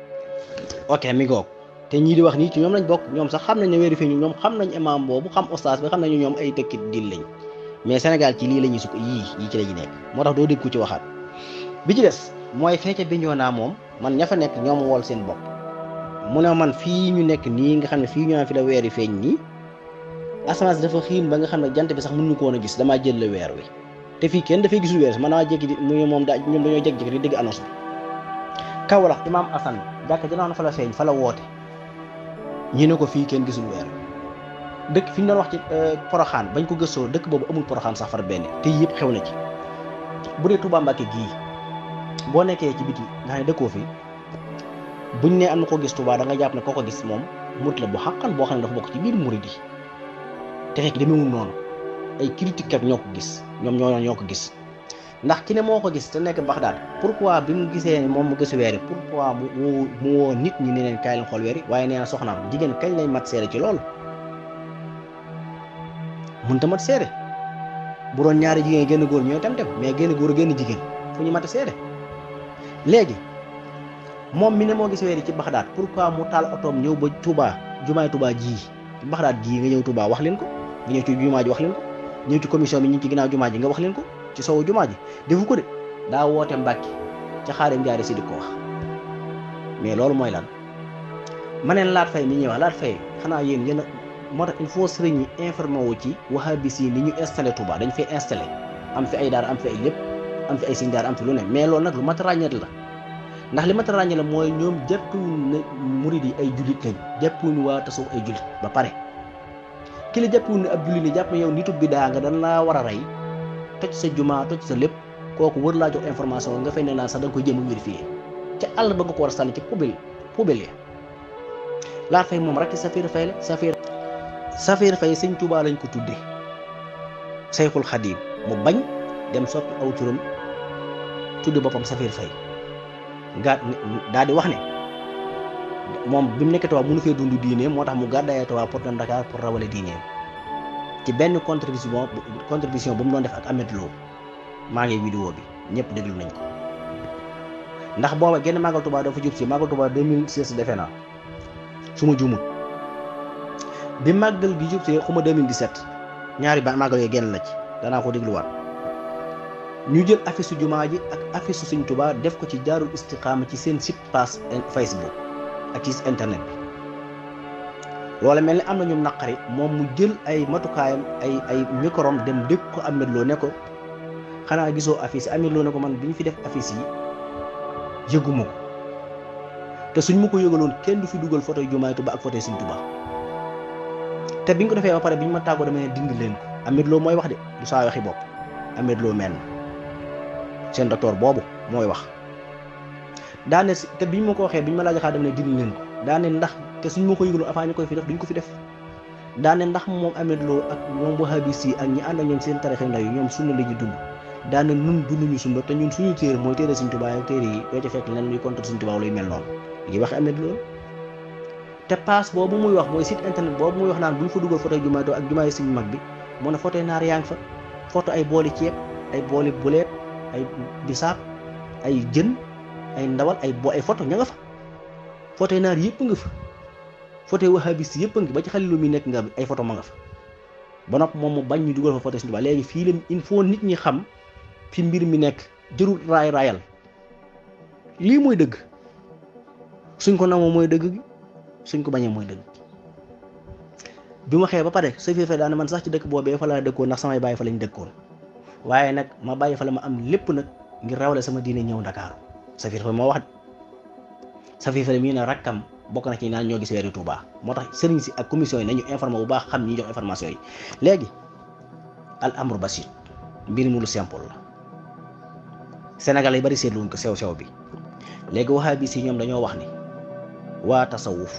ok mi ngoog te ñii di wax nii ci ñoom lañ bokk ñoom sax xam nañ ne vérifié ñu ñoom xam nañ imam boobu xam oustaz bi xam nañu ñoom ay tëkkit dil lañ mais Sénégal ci lii la ñuy sukk yii yii ci la ñu nekk moo tax doo dégg ku ci waxaat bi ci des mooy feeca Bignona moom man ña fa nekk ñoom wool seen bopp mu ne man fii ñu nekk nii nga xam ne fii ñu naan fi la weer yi feeñ nii asamaan si dafa xiin ba nga xam ne jant bi sax mënuñu ko woon a gis damaa jël la weer wi te fii kenn dafay gisul weer si man damaa jékki di muy moom daa ñoom dañoo jékki-jékki di dégg annonce bi Kaolack imaam Assane jàkka jënoon fa la feeñ fa la woote ñu ne ko fii kenn gisul weer dëkk fi ñu doon wax ci poroxaan bañ ko gëstoo dëkk boobu amul poroxaan sax far benn te yëpp xew na ci bu dee Touba Mbacke gii boo nekkee ci biti nga xam ne dëkkoo fi buñ ne am na ko gis Touba da nga jàpp ne koo ko gis moom murit la bu xàqan boo xam ne dafa bokk ci biir murit yi te fekk demeewul noonu ay critique kat ñoo ko gis ñoom ñoo ñoo ko gis ndax ki ne moo ko gis te nekk Baxdaad pourquoi bi mu gisee moom mu gis weer yi pourquoi mu mu woo nit ñi ne leen kaay leen xool weer yi waaye nee na soxnaam jigéen kañ lay mat seere ci loolu mun ta mat seere bu doon ñaari jigéen génn góor ñooy tam dem mais génn góor génn jigéen fu ñu mat seere léegi moom mi ne moo gis weer yi ci Baxdaad pourquoi mu taal otoom ñëw ba Touba jumaay Touba ji ci Baxdaad gii nga ñëw Touba wax leen ko nga ñëw ci jumaa ji wax leen ko ñëw ci commission bi ñu ci ginnaaw jumaa ji nga wax leen ko ci sowu jumaa ji defu ko de daa woote Mbàkke ca xaarim jaare si di ko wax mais loolu mooy lan ma neen laat fay mi ñuy wax laat fay xanaa yéen yéen moo tax il faut sëriñ ñi informé wu ci wahabis yi ni ñu installé Touba dañ fay installé am fi ay daara am fi ay lépp am fi ay siñ daara am fi lu ne mais loolu nag lu mat a ràññeet la ndax li mat a ràññeet la mooy ñoom jàppuwuñ ne murid yi ay jullit lañ jàppuwuñ waa tasawuf ay jullit ba pare ki la jàppuwuñ ne ab jullit ni jàpp ne yow nitu bi daa nga dan laa war a rey toj sa jumaa toj sa lépp kooku wër laa jox information nga fay ne naan sax da nga koy jéem a vérifier ca àll ba nga ko war a sànni ci poubelle poubelle ya laa fay moom rek Safir Fay la Safir Safir Fay sëñ Tuubaa lañ ko tudde Sayxul Xadiim mu bañ dem soppi aw turam tudde boppam Safir Fay gaa daa di wax ne moom bi mu nekk Tuubaa mënu fee dund diineem moo tax mu gàddaayee Tuubaa pour dem Dakar pour rawale diineem ci benn contribution contribution bu mu doon def ak Ahmed Lo maa ngi vidéo bi ñëpp déglu nañ ko ndax booba genn màggal Tuubaa dafa jub si màggal Tuubaa 2016 defe naa su ma juumul bi màggal gi jub si xuma 2017 ñaari ba màggal yooyu genn la ci danaa ko dégluwaat ñu jël affiche su jumaa ji ak affiche su Sëñ Tuubaa def ko ci jaarul istiqaama ci seen site page Facebook ak ci internet bi loola mel ni am na ñu naqari moom mu jël ay matukaayam ay ay microm dem dégg ko Ahmed Lo ne ko xanaa gisoo affiche Ahmed Lo ne ko man bi ñu fi def affiche yi yëguma ko te suñ ma ko yëgaloon kenn du fi dugal photo jumaay Tuubaa ak photo Sëñ Tuubaa te biñ ko defee ba pare biñ ma tàggoo dama ne dindi leen ko Ahmed Lo mooy wax de du saa waxi bopp Ahmed Lo mel seen docteur boobu mooy wax daane si te biñ ma ko waxee biñ ma laaj xaa dama ne dindi leen ko daane ndax te suñ ma ko yëgaloon avant ñu koy fi def duñ ko fi def daane ndax moom Ahmed Lo ak ñoom wahabis yi ak ñi ànd ak ñoom seen tarixe ndaw yi ñoom sunna la ñu dund daane nun dunduñu sunna te ñun suñu téere mooy téere Sëñ Tuubaa ak téere yi doo ca fekk leen luy contre Sëñ Tuubaa luy mel noonu ngi wax Ahmed Lo te passe boobu muy wax mooy site internet boobu muy wax naan bu ñu fa dugal photo jumaay ak jumaay Sëñ mag bi moo ne photo naar yaa ngi fa photo ay booli ceeb ay booli buleet ay bisaab ay jën ay ndawal ay bo ay photo ña nga fa photo yi naar yëpp nga fa photo yi wahabis yëpp nga ba ci xale lu muy nekk nga ay photo ma nga fa ba nopp moom mu bañ ñu dugal fa photo Sëñ Tuubaa léegi fii la il faut nit ñi xam fi mbir mi nekk jërul raay raayal lii mooy dëgg suñ ko namoo mooy dëgg gi suñ ko bañee mooy dëgg bi ma xëyee ba pare sa fiir fe daane man sax ci dëkk boobee fa laa dëkkoon ndax samay bàyyi fa lañ dëkkoon waaye nag ma bàyyi fa la ma am lépp nag ngir rawale sama diine ñëw Ndakaaru sa fiir fe moo wax sa fiir fe mii ne rakkam bokk na ci naan ñoo gis weeru Touba moo tax sëriñ si ak commission yi nañu informé bu baax xam ñi jox information yi léegi al amru basit mbir mu lu simple la Sénégal yi bari seetluwuñ ko sew sew bi léegi wahabis yi ñoom dañoo wax ni waa tasawuf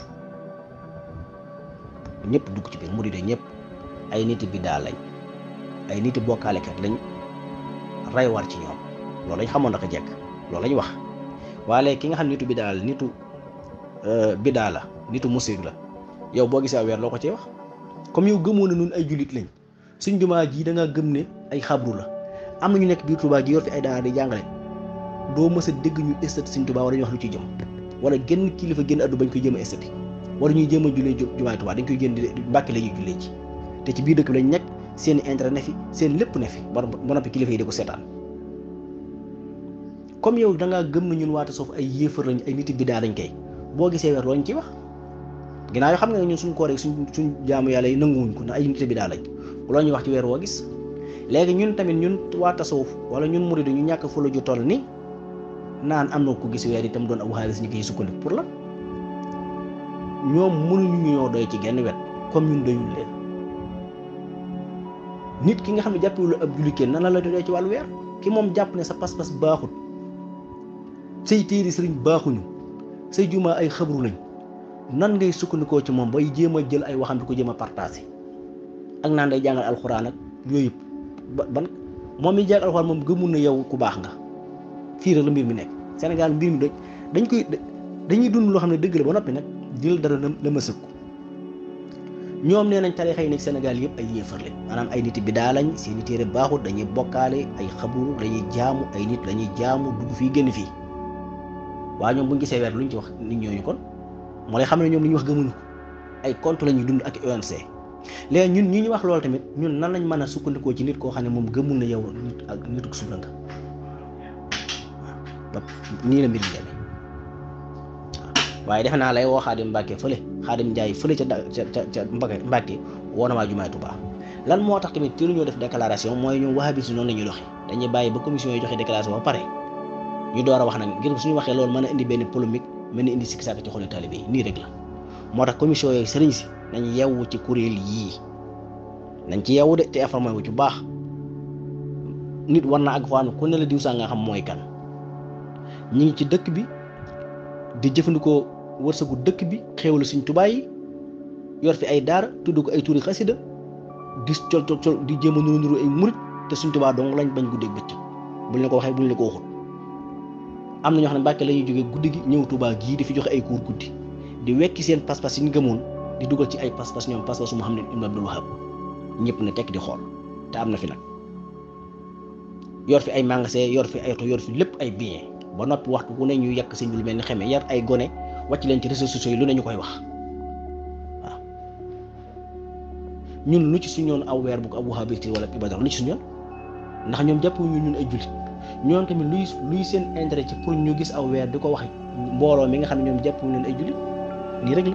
ñëpp dugg ci biir murid ñëpp ay niti biddaa lañ ay niti bokkaalekat lañ ray war ci ñoom loolu lañ xamoon naka jekk loolu lañ wax waaye ki nga xam nitu biddaa la nitu biddaa la nitu musique la yow boo gisee weer loo ko ci wax comme yow gëmoo na nun ay jullit lañ suñ jumaa ji da nga gëm ne ay xabru la am na ñu nekk biir Tuubaa ji yor fi ay daara di jàngale doo mës a dégg ñu estati suñ Tuubaa wala ñu wax lu ci jëm wala genn kilifa génn addu bañ koy jëm a estati wala ñuy jéem a jullee jumaay Tuubaa dañ koy génn di Mbàkke la ñuy jullee ci te ci biir dëkk bi lañ nekk seen intérêt ne fi seen lépp ne fi ba ba noppi kilifa yi di ko seetaan comme yow da ngaa gëm na ñun waata soof ay yéefar lañ ay nit biddaa lañ koy boo gisee weer looñ ci wax ginnaaw yoo xam nga ne ñun suñ koor rek suñ suñ jaamu yàlla yi nanguwuñ ko ndax ay nit biddaa lañ loo ñuy wax ci weer woo gis léegi ñun tamit ñun waa tasawuf wala ñun murid ñu ñàkk fu la ju toll ni naan am na ko gis weer itam doon abu xaalis ñu koy sukkandiku pour la ñoom mënuñu ñoo doy ci genn wet comme ñun doyul leen nit ki nga xam ne jàppewul ab julli kenn nan la la doy ci wàllu weer ki moom jàpp ne sa pas-pas baaxut say téeri sëriñ baaxuñu say jumaa ay xabru lañ nan ngay sukkandikoo ci moom bay jéem a jël ay waxam di ko jéem a partagé ak naan day jàngal alxuraan ak yooyu yëpp ba ban moom mi jàng alxuraan moom gëmul na yow ku baax nga fii rek la mbir mi nekk Sénégal mbir mi dañ koy dañuy dund loo xam ne dëgg la ba noppi nag jël dara la ma sëkku ñoom nee nañ tarixa yi nekk Sénégal yëpp ay yéefar lañ maanaam ay nit bi daa lañ seeni téere baaxut dañuy bokkaale ay xabru dañuy jaamu ay nit dañuy jaamu dugg fii génn fii waaye ñoom bu ñu gisee weer luñ ci wax nit ñooñu kon moo lay xam ne ñoom li ñu wax gëmuñu ko ay compte la ñuy dund ak ONC léegi ñun ñi ñu wax loolu tamit ñun nan lañ mën a sukkandikoo ci nit koo xam ne moom gëmul na yow nit ak nituk suuf la nga waaw nii la mbir mi demee waaye defe naa lay woo Xaadim Mbàkke fële Xaadim Njaay fële ca ca ca Mbàkke Mbàkke woo na maa jumaay Tuubaa lan moo tax tamit teelu ñoo def déclaration mooy ñoom wahabis noonu la ñuy doxe dañuy bàyyi ba commission yi joxe déclaration ba pare ñu door a wax nag ngir suñu waxee loolu mën a indi benn polémique mën a indi sikki sàkk ci xolu taalibe yi nii rek la moo tax commission yooyu sëriñ si nañ yewwu ci kuréel yii nañ ci yewwu de te informé wu ci baax nit war na ak faanu ku ne la diw saa nga xam mooy kan ñi ngi ci dëkk bi di jëfandikoo wërsëgu dëkk bi xéewal suñ tubaay yi yor fi ay daara tudd ko ay tuuri xasida di col col col di jéem a nuru nuru ay murit te suñ tubaa dong lañ bañ guddeeg bëccëg buñ la ko waxee buñ la ko waxut am na ñoo xam ne Mbàkke la ñuy jógee guddi gi ñëw tubaa gii di fi joxe ay cours guddi di wekki seen pas-pas yi ñu gëmoon di dugal ci ay pas-pas ñoom pas-pasu Muhammad ibn Abdul Wahab ñëpp ne tekk di xool te am na fi nag yor fi ay magasin yor fi ay oto yor fi lépp ay bien ba noppi waxtu ku ne ñu yàq sëñ bi lu mel ni xeme yar ay gone wàcc leen ci réseaux sociaux yi lu ne ñu koy wax waaw ñun lu ci suñu yoon aw weer bu ko abu habirti wala ibadar lu ci suñu yoon ndax ñoom jàpp ñu ñun ay jullit ñoom tamit luy luy seen intérêt ci pour ñu gis aw weer di ko wax mbooloo mi nga xam ne ñoom jàpp ñu ay jullit nii rek la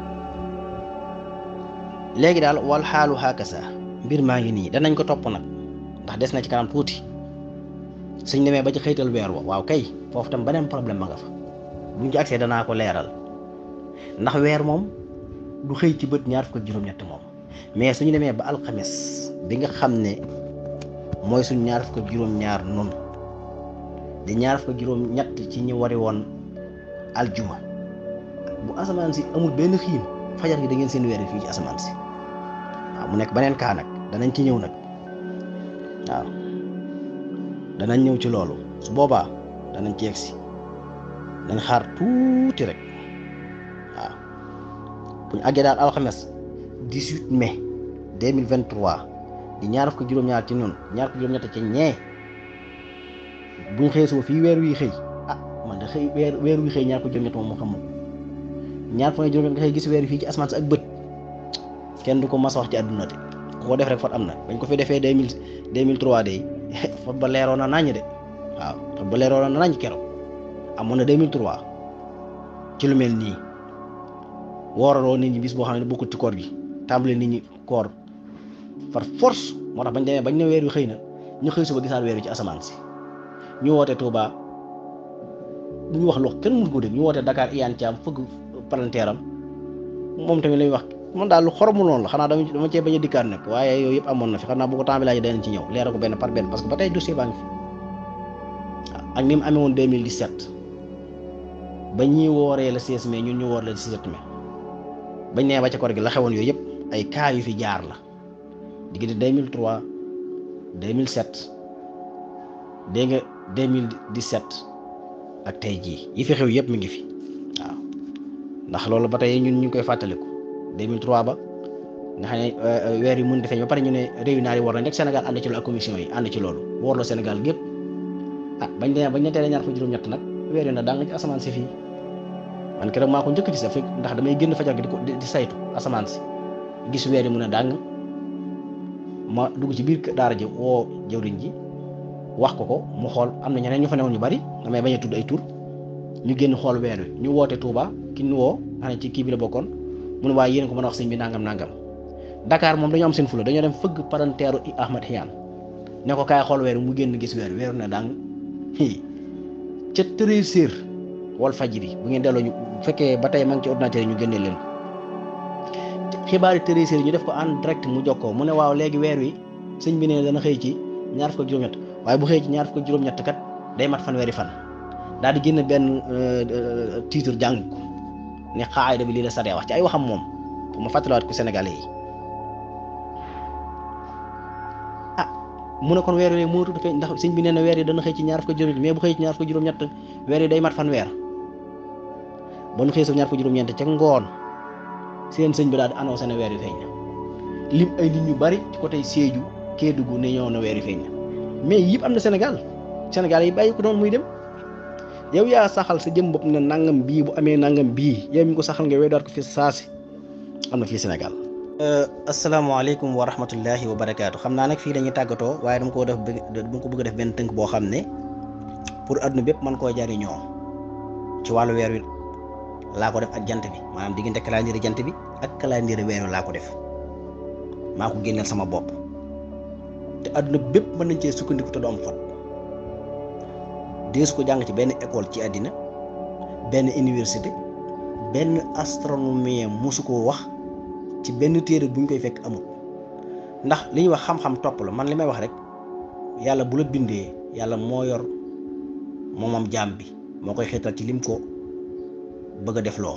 léegi daal wal xaalu xaakasa mbir maa ngi nii danañ ko topp nag ndax des na ci kanam tuuti suñ demee ba ci xëytal weer wa waaw kay foofu tam beneen problème ma nga fa buñ ci accès danaa ko leeral ndax weer moom du xëy ci bët ñaar fukk ak juróom-ñett moom mais suñu demee ba alxames bi nga xam ne mooy suñ ñaar fukk ak juróom-ñaar noonu di ñaar fukk ak juróom-ñett ci ñi wari woon aljuma bu asamaan si amul benn xiin fajar gi da ngeen seen weer fii ci asamaan si waaw mu nekk beneen kaa nag danañ ci ñëw nag waaw danañ ñëw ci loolu su boobaa danañ ci yegsi nañ xaar tuuti rek waaw bu ñu àggee daal alxames 18 mai 2023 di ñaar fukk juróom-ñaar ci noonu ñaar fukk juróom-ñett ci ñee buñ xëyee suba fii weer wi xëy ah man de xëy weer weer wi xëy ñaar fukk juróom-ñett moom moo xam moom ñaar fukk juróom-ñett nga xëy gis weer wi fii ci asamaan si ak bët kenn du ko mas a wax ci àdduna de ku ko def rek fot am na bañ ko fi defee deux mille deux mille trois de fot ba leeroon na naññ de waaw fot ba leeroon na naññ keroog amoon na deux mille trois ci lu mel nii wooraloo nit ñi bis boo xam ne bokkut ci koor gi tàmbale nit ñi koor par force moo tax bañ demee bañ ne weer wi xëy na ñu xëy suba gisaat weer wi ci asamaan si ñu woote Touba bu ñu wax loo kenn mënu ko dégg ñu woote Dakar iyaan ci am fëgg palanteeram moom tamit lay wax man daal lu xoromu noonu la xanaa dama dama cee bañ a dikkaat nag waaye yooyu yëpp amoon na fi xam naa bu ko temps bi laajee danañ ci ñëw leeral ko benn par benn parce que ba tey dossier baa ngi fi waaw ak ni mu amee woon 2017 ba ñuy wooree le 16 mai ñun ñu woor le 17 mai bañ nee ba ca koor gi la xewoon yooyu yëpp ay cas yu fi jaar la diggante 2003 2007 dégg nga 2017 ak tey jii yi fi xew yëpp mi ngi fi waaw ndax loolu ba tey ñun ñu ngi koy fàttaliku 2003 ba nga xam ne weer yi mën defee ba pare ñu ne réew naar yi war nañ rek Sénégal ànd ci loolu ak commission yi ànd ci loolu woorloo Sénégal gépp ah bañ demee bañ ne teel a ñaar fa juróom-ñett nag weer yi na daa nga ci asamaan si fii man keroog maa ko njëkk ci sa fekk ndax damay génn fajar gi di ko di saytu asamaan si gis weer yi mun a dàng ma dugg ci biir daara ji woo jëwriñ ji wax ko ko mu xool am na ñeneen ñu fa newoon ñu bari damay bañ a tudd ay tur ñu génn xool weer wi ñu woote Touba ki ñu woo xam ne ci kii bi la bokkoon mu ne waaye yéen ko mën a wax sëñ bi nangam nangam Dakar moom dañoo am seen fula dañoo dem fëgg paranteeru Ahmad Xiyaan ne ko kaay xool weer wi mu génn gis weer wi weeru na dàng ca treize heures wal fajiri bu ngeen delloo ñu bu fekkee ba tey ma ngi ci ordinateur yi ñu génnee leen ko xibaari treize heures ñu def ko en direct mu jokkoo mu ne waaw léegi weer wi sëñ bi ne dana xëy ci ñaar fukk ak juróom-ñett waaye bu xëy ci ñaar fukk ak juróom-ñett kat day mat fanweeri fan daal di génn benn titre jàng ko ne xaayda bi lii la saree wax ci ay waxam moom pour ma fàttaliwaat ko Sénégalais yi ah mu ne kon weer wi moo tudd feeñ ndax sëñ bi nee na weer yi dana xëy ci ñaar fukk ak juróom mais bu xëy ci ñaar fukk ak juróom-ñett weer yi day mat fanweer ba nu xëy sa ñaar fukk ak juróom-ñeent ca ngoon seen sëñ bi daal di annoncé ne weer wi feeñ na lim ay nit ñu bari ci côté Sédhiou Kédougou ne ñëw na weer wi feeñ na mais yëpp am na Sénégal Sénégal yi bàyyi ko noonu muy dem yow yaa saxal sa jëm bopp ne nangam bii bu amee nangam bii yow mi ko saxal nga weddaat ko fi saasi am na fii Sénégal. asalaamaaleykum wa rahmatullahi wa barakaatu xam naa nag fii dañuy tàggatoo waaye dama ko def dama ko bëgg a def benn tënk boo xam ne pour adduna bépp mën koo jariñoo ci wàllu weer wi laa ko def ak jant bi maanaam diggante calendrier jant bi ak calendrier weer wi laa ko def maa ko génneel sama bopp te adduna bépp mën nañ cee sukkandiku te du am fot deesu ko jàng ci benn école ci àddina benn université benn astronomie mosu koo wax ci benn téere bu ñu koy fekk amul ndax li ñuy wax xam-xam topp la man li may wax rek yàlla bu la bindee yàlla moo yor moomam jaam bi moo koy xeetal ci lim ko bëgg a def loo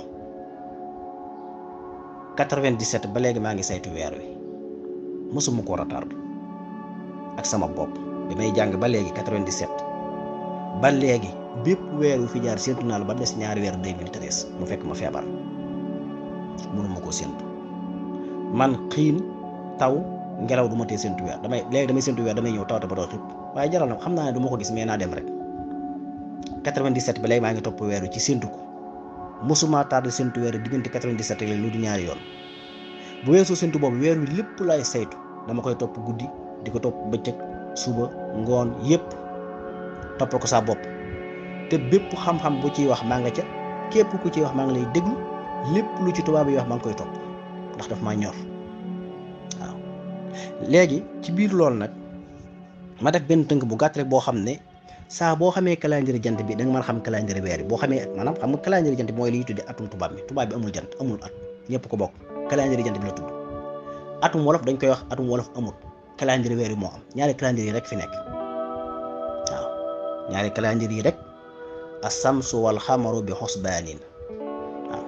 97 ba léegi maa ngi saytu weer wi mosuma ko retard ak sama bopp bi may jàng ba léegi 97 ba léegi bépp weer wu fi jaar séntu naa la ba des ñaari weer 2013 mu fekk ma feebar mënuma koo séntu man xiin taw ngelaw du ma tee séntu weer damay léegi damay séntu weer damay ñëw tawte ba doo xib waaye jaral na xam naa ne du ma ko gis mais naa dem rek 97 ba léegi maa ngi topp weer wi ci séntu ko mosuma tardé séntu weer diggante 97 ak lu du ñaari yoon bu weesoo séntu boobu weer wi lépp laay saytu dama koy topp guddi di ko topp bëccëg suba ngoon yépp toppal ko sa bopp te bépp xam-xam bu ciy wax maa nga ca képp ku ciy wax maa ngi lay déglu lépp lu ci tubaab yi wax maa ngi koy topp ndax daf maa ñor waaw léegi ci biir loolu nag ma def benn tënk bu gàtt rek boo xam ne saa boo xamee calendrier jant bi da nga mën a xam calendrier weer bi boo xamee maanaam xam nga calendrier jant bi mooy li ñuy tuddee atum tubaab bi tubaab bi amul jant amul at ñëpp ko bokk calendrier jant bi la tudd atum wolof dañ koy wax atum wolof amul calendrier weer yi moo am ñaari calendrier yi rek fi nekk waaw ñaari calendrier yi rek asamsu wal xamaru bi xosbaanin waaw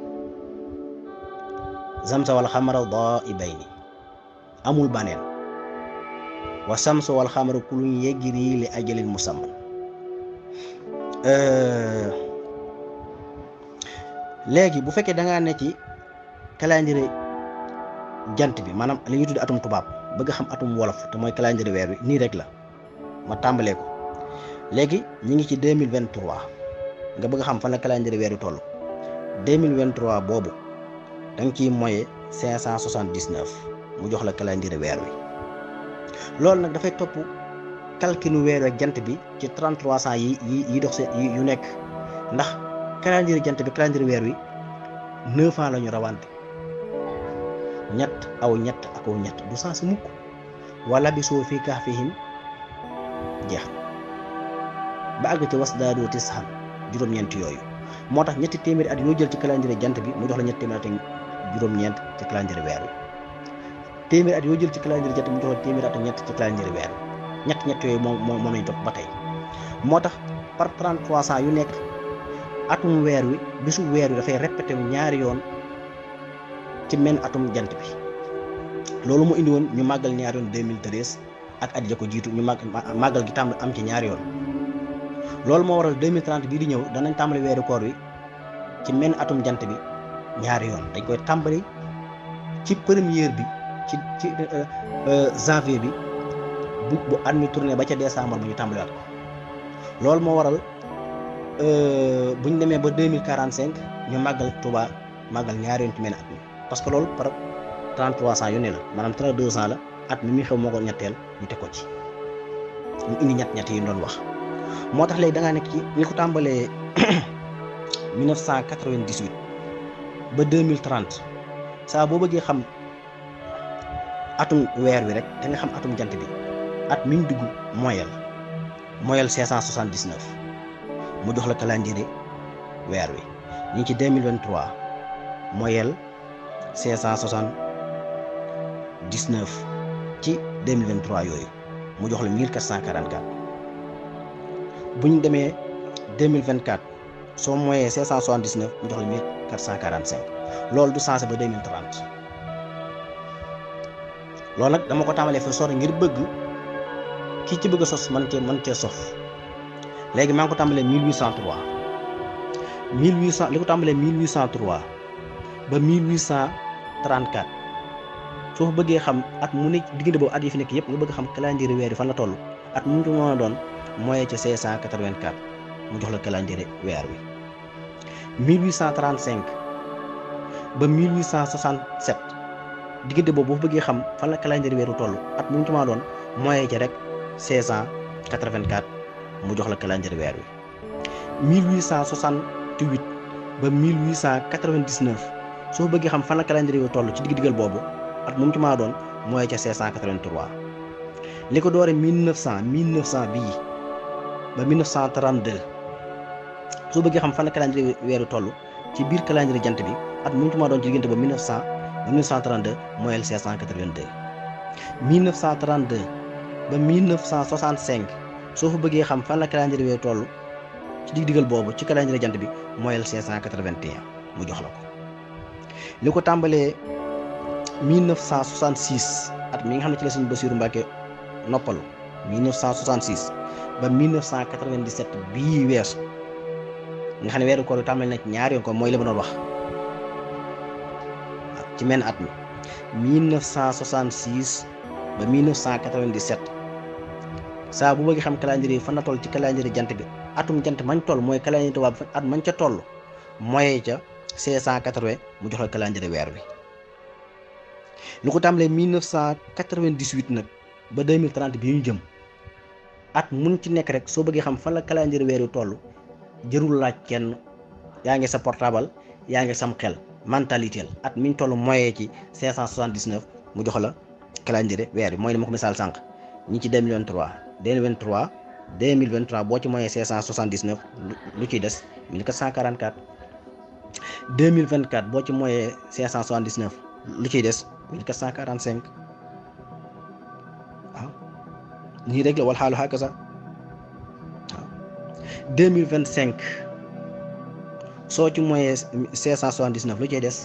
zamsa wal xamara daibayni amul baneen wa samsu wal xamaru kulun yajri li ajalin musamman léegi bu fekkee da ngaa ne ci calendrier jant bi maanaam li ñuy tudd atum tubaab bëgg xam atum wolof te mooy calendrier weer wi nii rek la ma tàmbalee ko léegi ñi ngi ci 2023 nga bëgg xam fan la calendrier weer wi toll 2023 boobu da nga ciy moye 579 mu jox la calendrier weer wi loolu nag dafay topp calculu weer ak jant bi ci 3300 yi yi yi dox seen yu nekk ndax calendrier jant bi calendrier weer wi 9 ans la ñu rawante ñett aw ñett ak aw ñett du sens mukk wala bi soo fii kahfihim jeex ba àgg ci was daadoo tisxan juróom-ñeent yooyu moo tax ñetti téeméeri at yoo jël ci calendrier jant bi mu jox la ñetti téeméeri at ak juróom-ñeent ci calendrier weer wi téeméeri at yoo jël ci calendrier jant bi mu jox la téeméeri at ak ñett ci calendrier weer wi ñett ñett yooyu moom moom moom lañ topp ba tey moo tax par 33 ans yu nekk atum weer wi bisu weer wi dafay répété wu ñaari yoon ci men atum jant bi loolu mu indi woon ñu màggal ñaari yoon 2013 ak at ya ko jiitu ñu màgg màggal gi tàmbali am ci ñaari yoon loolu moo waral 2030 bii di ñëw danañ tàmbali weeru koor wi ci men atum jant bi ñaari yoon dañ koy tàmbali ci première bi ci ci janvier bi bu bu at mi tourné ba ca décembre bu ñu tàmbaliwaat ko loolu moo waral bu ñu demee ba 2045 ñu màggal Touba màggal ñaari yoon ci men at mi parce que loolu par 33 ans yu ne la maanaam 32 ans la at mi muy xew moo ko ñetteel ñu teg ko ci ñu indi ñett ñett yi ñu doon wax moo tax léegi da ngaa nekk ci li ko tàmbalee 1998 ba 2030 saa boo bëggee xam atum weer wi rek da nga xam atum jant bi at mi ñu dugg moyel moyel 579 mu jox la calendrier weer wi ñu ngi ci 2023 moyel 579 ci 2023 yooyu mu jox la 1444 bu ñu demee 2024 soo moyee 579 mu jox la 1445 loolu du changé ba 2030 loolu nag dama ko tàmbalee fa sori ngir bëgg kii ci bëgg a sos man cee man cee sof léegi maa ngi ko tàmbalee 1803 1800 li ko tàmbalee 1803 ba 1834 soo fa bëggee xam at mu nekk diggante boobu at yi fi nekk yëpp nga bëgg xam calendrier weer yi fan la toll at mu ñu mën a doon moyen ci 584 mu jox la calendrier weer wi 1835 ba 1867 diggante boobu boo fa bëggee xam fan la calendrier weeru toll at mu ñu ci mën a doon moyen ci rek 1684 mu jox la calendrier weer wi 1868 ba 1899 soo bëggee xam fan la calendrier wi toll ci digg diggal boobu at mu ci mën a doon mooy ca 583 li ko doore 1900 1900 bii ba 1932 soo bëggee xam fan la calendrier weeru toll ci biir calendrier jant bi at mu ci mën a doon ci diggante ba 1900 ba 1932 mooy 582 1932 ba 1965 soo fa bëggee xam fan la calendrier weeru toll ci digg diggal boobu ci calendrier jant bi mooy 581 mu jox la ko li ko tàmbalee 1966 at mi nga xam ne ci la Sëñ Basiiru Mbàkke noppalu 1966 ba 1997 bii weesu nga xam ne weeru koor yu tàmbali na ci ñaari yoon ko mooy li ma doon wax ci menn at mi 1966 ba 1997 saa bu bëgg xam calendrier yi fan la toll ci calendrier jant bi atum jant mañ toll mooy calendrier tubaab bi at mañ ca toll mooy ca 580 mu jox la calendrier weer wi lu ko tàmbalee 1998 nag ba 2030 bi ñu jëm at mun ci nekk rek soo bëggee xam fan la calendrier weer wi toll jërul laaj kenn yaa ngi sa portable yaa ngi sam xel mentalité at mi ñu toll moyen ci 579 mu jox la calendrier weer wi mooy li ma ko misaal sànq ñi ci 2023 2023 2023 boo ci moyen 579 lu ciy des 1444 2024 boo ci moyen 579 lu ciy des 1445 waaw nii rek la wal xaalu xaaka sax waaw 2025 soo ci moyen 579 lu ciy des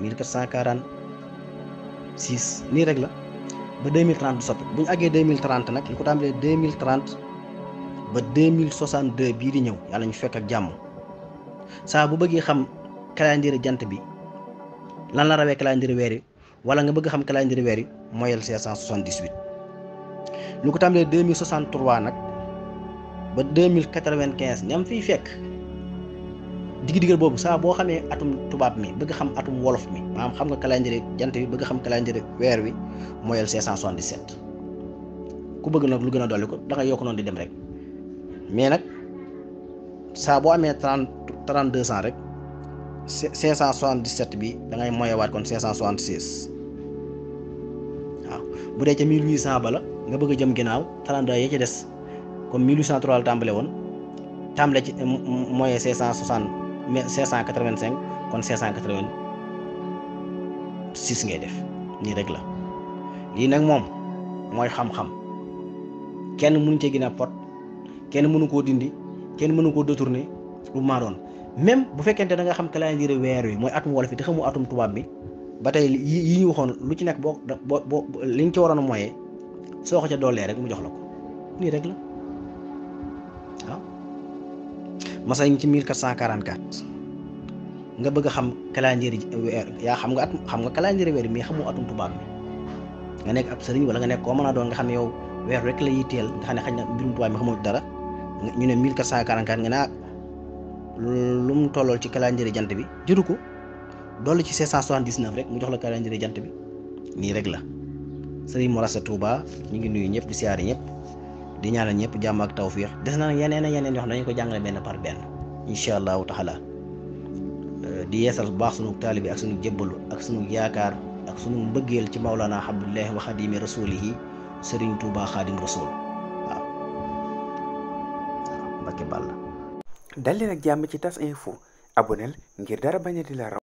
1446 nii rek la ba 2030 du soppi bu ñu àggee 2030 nag li ko tàmbalee 2030 ba 2062 bii di ñëw yàlla ñu fekk ak jàmm saa bu bëggee xam calendrier jant bi lan la rawee calendrier weer yi wala nga bëgg xam calendrier weer yi moyal 578 lu ko tàmbalee 2063 nag ba 2095 ñam fiy fekk digg diggal boobu saa boo xamee atum tubaab mi bëgg xam atum wolof mi maanaam xam nga calendrier jant bi bëgg xam calendrier weer wi moyal 577 ku bëgg nag lu gën a dolli ko da nga yokk noonu di dem rek mais nag saa boo amee 30 32 ans rek 577 bi da ngay moyewaat kon 576 waaw bu dee ca 1800 ba la nga bëgg a jëm ginnaaw 32 ya ci des comme 1803 la tàmbale woon tàmbale ci moyen 560 585 kon 586 ngay def nii rek la lii nag moom mooy xam-xam kenn mënu cee gën a pot kenn mënu koo dindi kenn mënu koo détourner lu maa doon même bu fekkente da nga xam calendrier weer wi mooy atum wolof yi te xamu atum tubaab bi ba tey yi yi ñu waxoon lu ci nekk boo boo boo li nga ci waroon a moyee soo ko ca doolee rek mu jox la ko nii rek la waaw masa ñu ci 1444 nga bëgg a xam calendrier weer yaa xam nga at xam nga calendrier weer mais xamu atum tubaab bi nga nekk ab sëriñ wala nga nekk koo mën a doon nga xam ne yow weer rek la yitteel nga xam ne xañ na mbirum tubaab mi xamul dara ñu ne 1444 nga naa lu mu tollool ci calendrier jant bi jëru ko dolli ci 579 rek mu jox la calendrier jant bi nii rek la sëriñ Morassa Touba ñu ngi nuyu ñëpp di siyaari ñëpp di ñaanal ñëpp jàmm ak tawfiix des na nag yeneen ak yeneen yoo xam ne dañu ko jàngale benn par benn incha allahu taala di yeesal bu baax sunu taalibi ak sunu jébbalu ak sunu yaakaar ak sunu mbëggeel ci Maulana Abdullahi wa xadimi rasulihi sëriñ Touba xaadim rasul waaw Mbakke Balla dal leen ak jàmm ci tas info aboneel ngir dara bañ a di la raw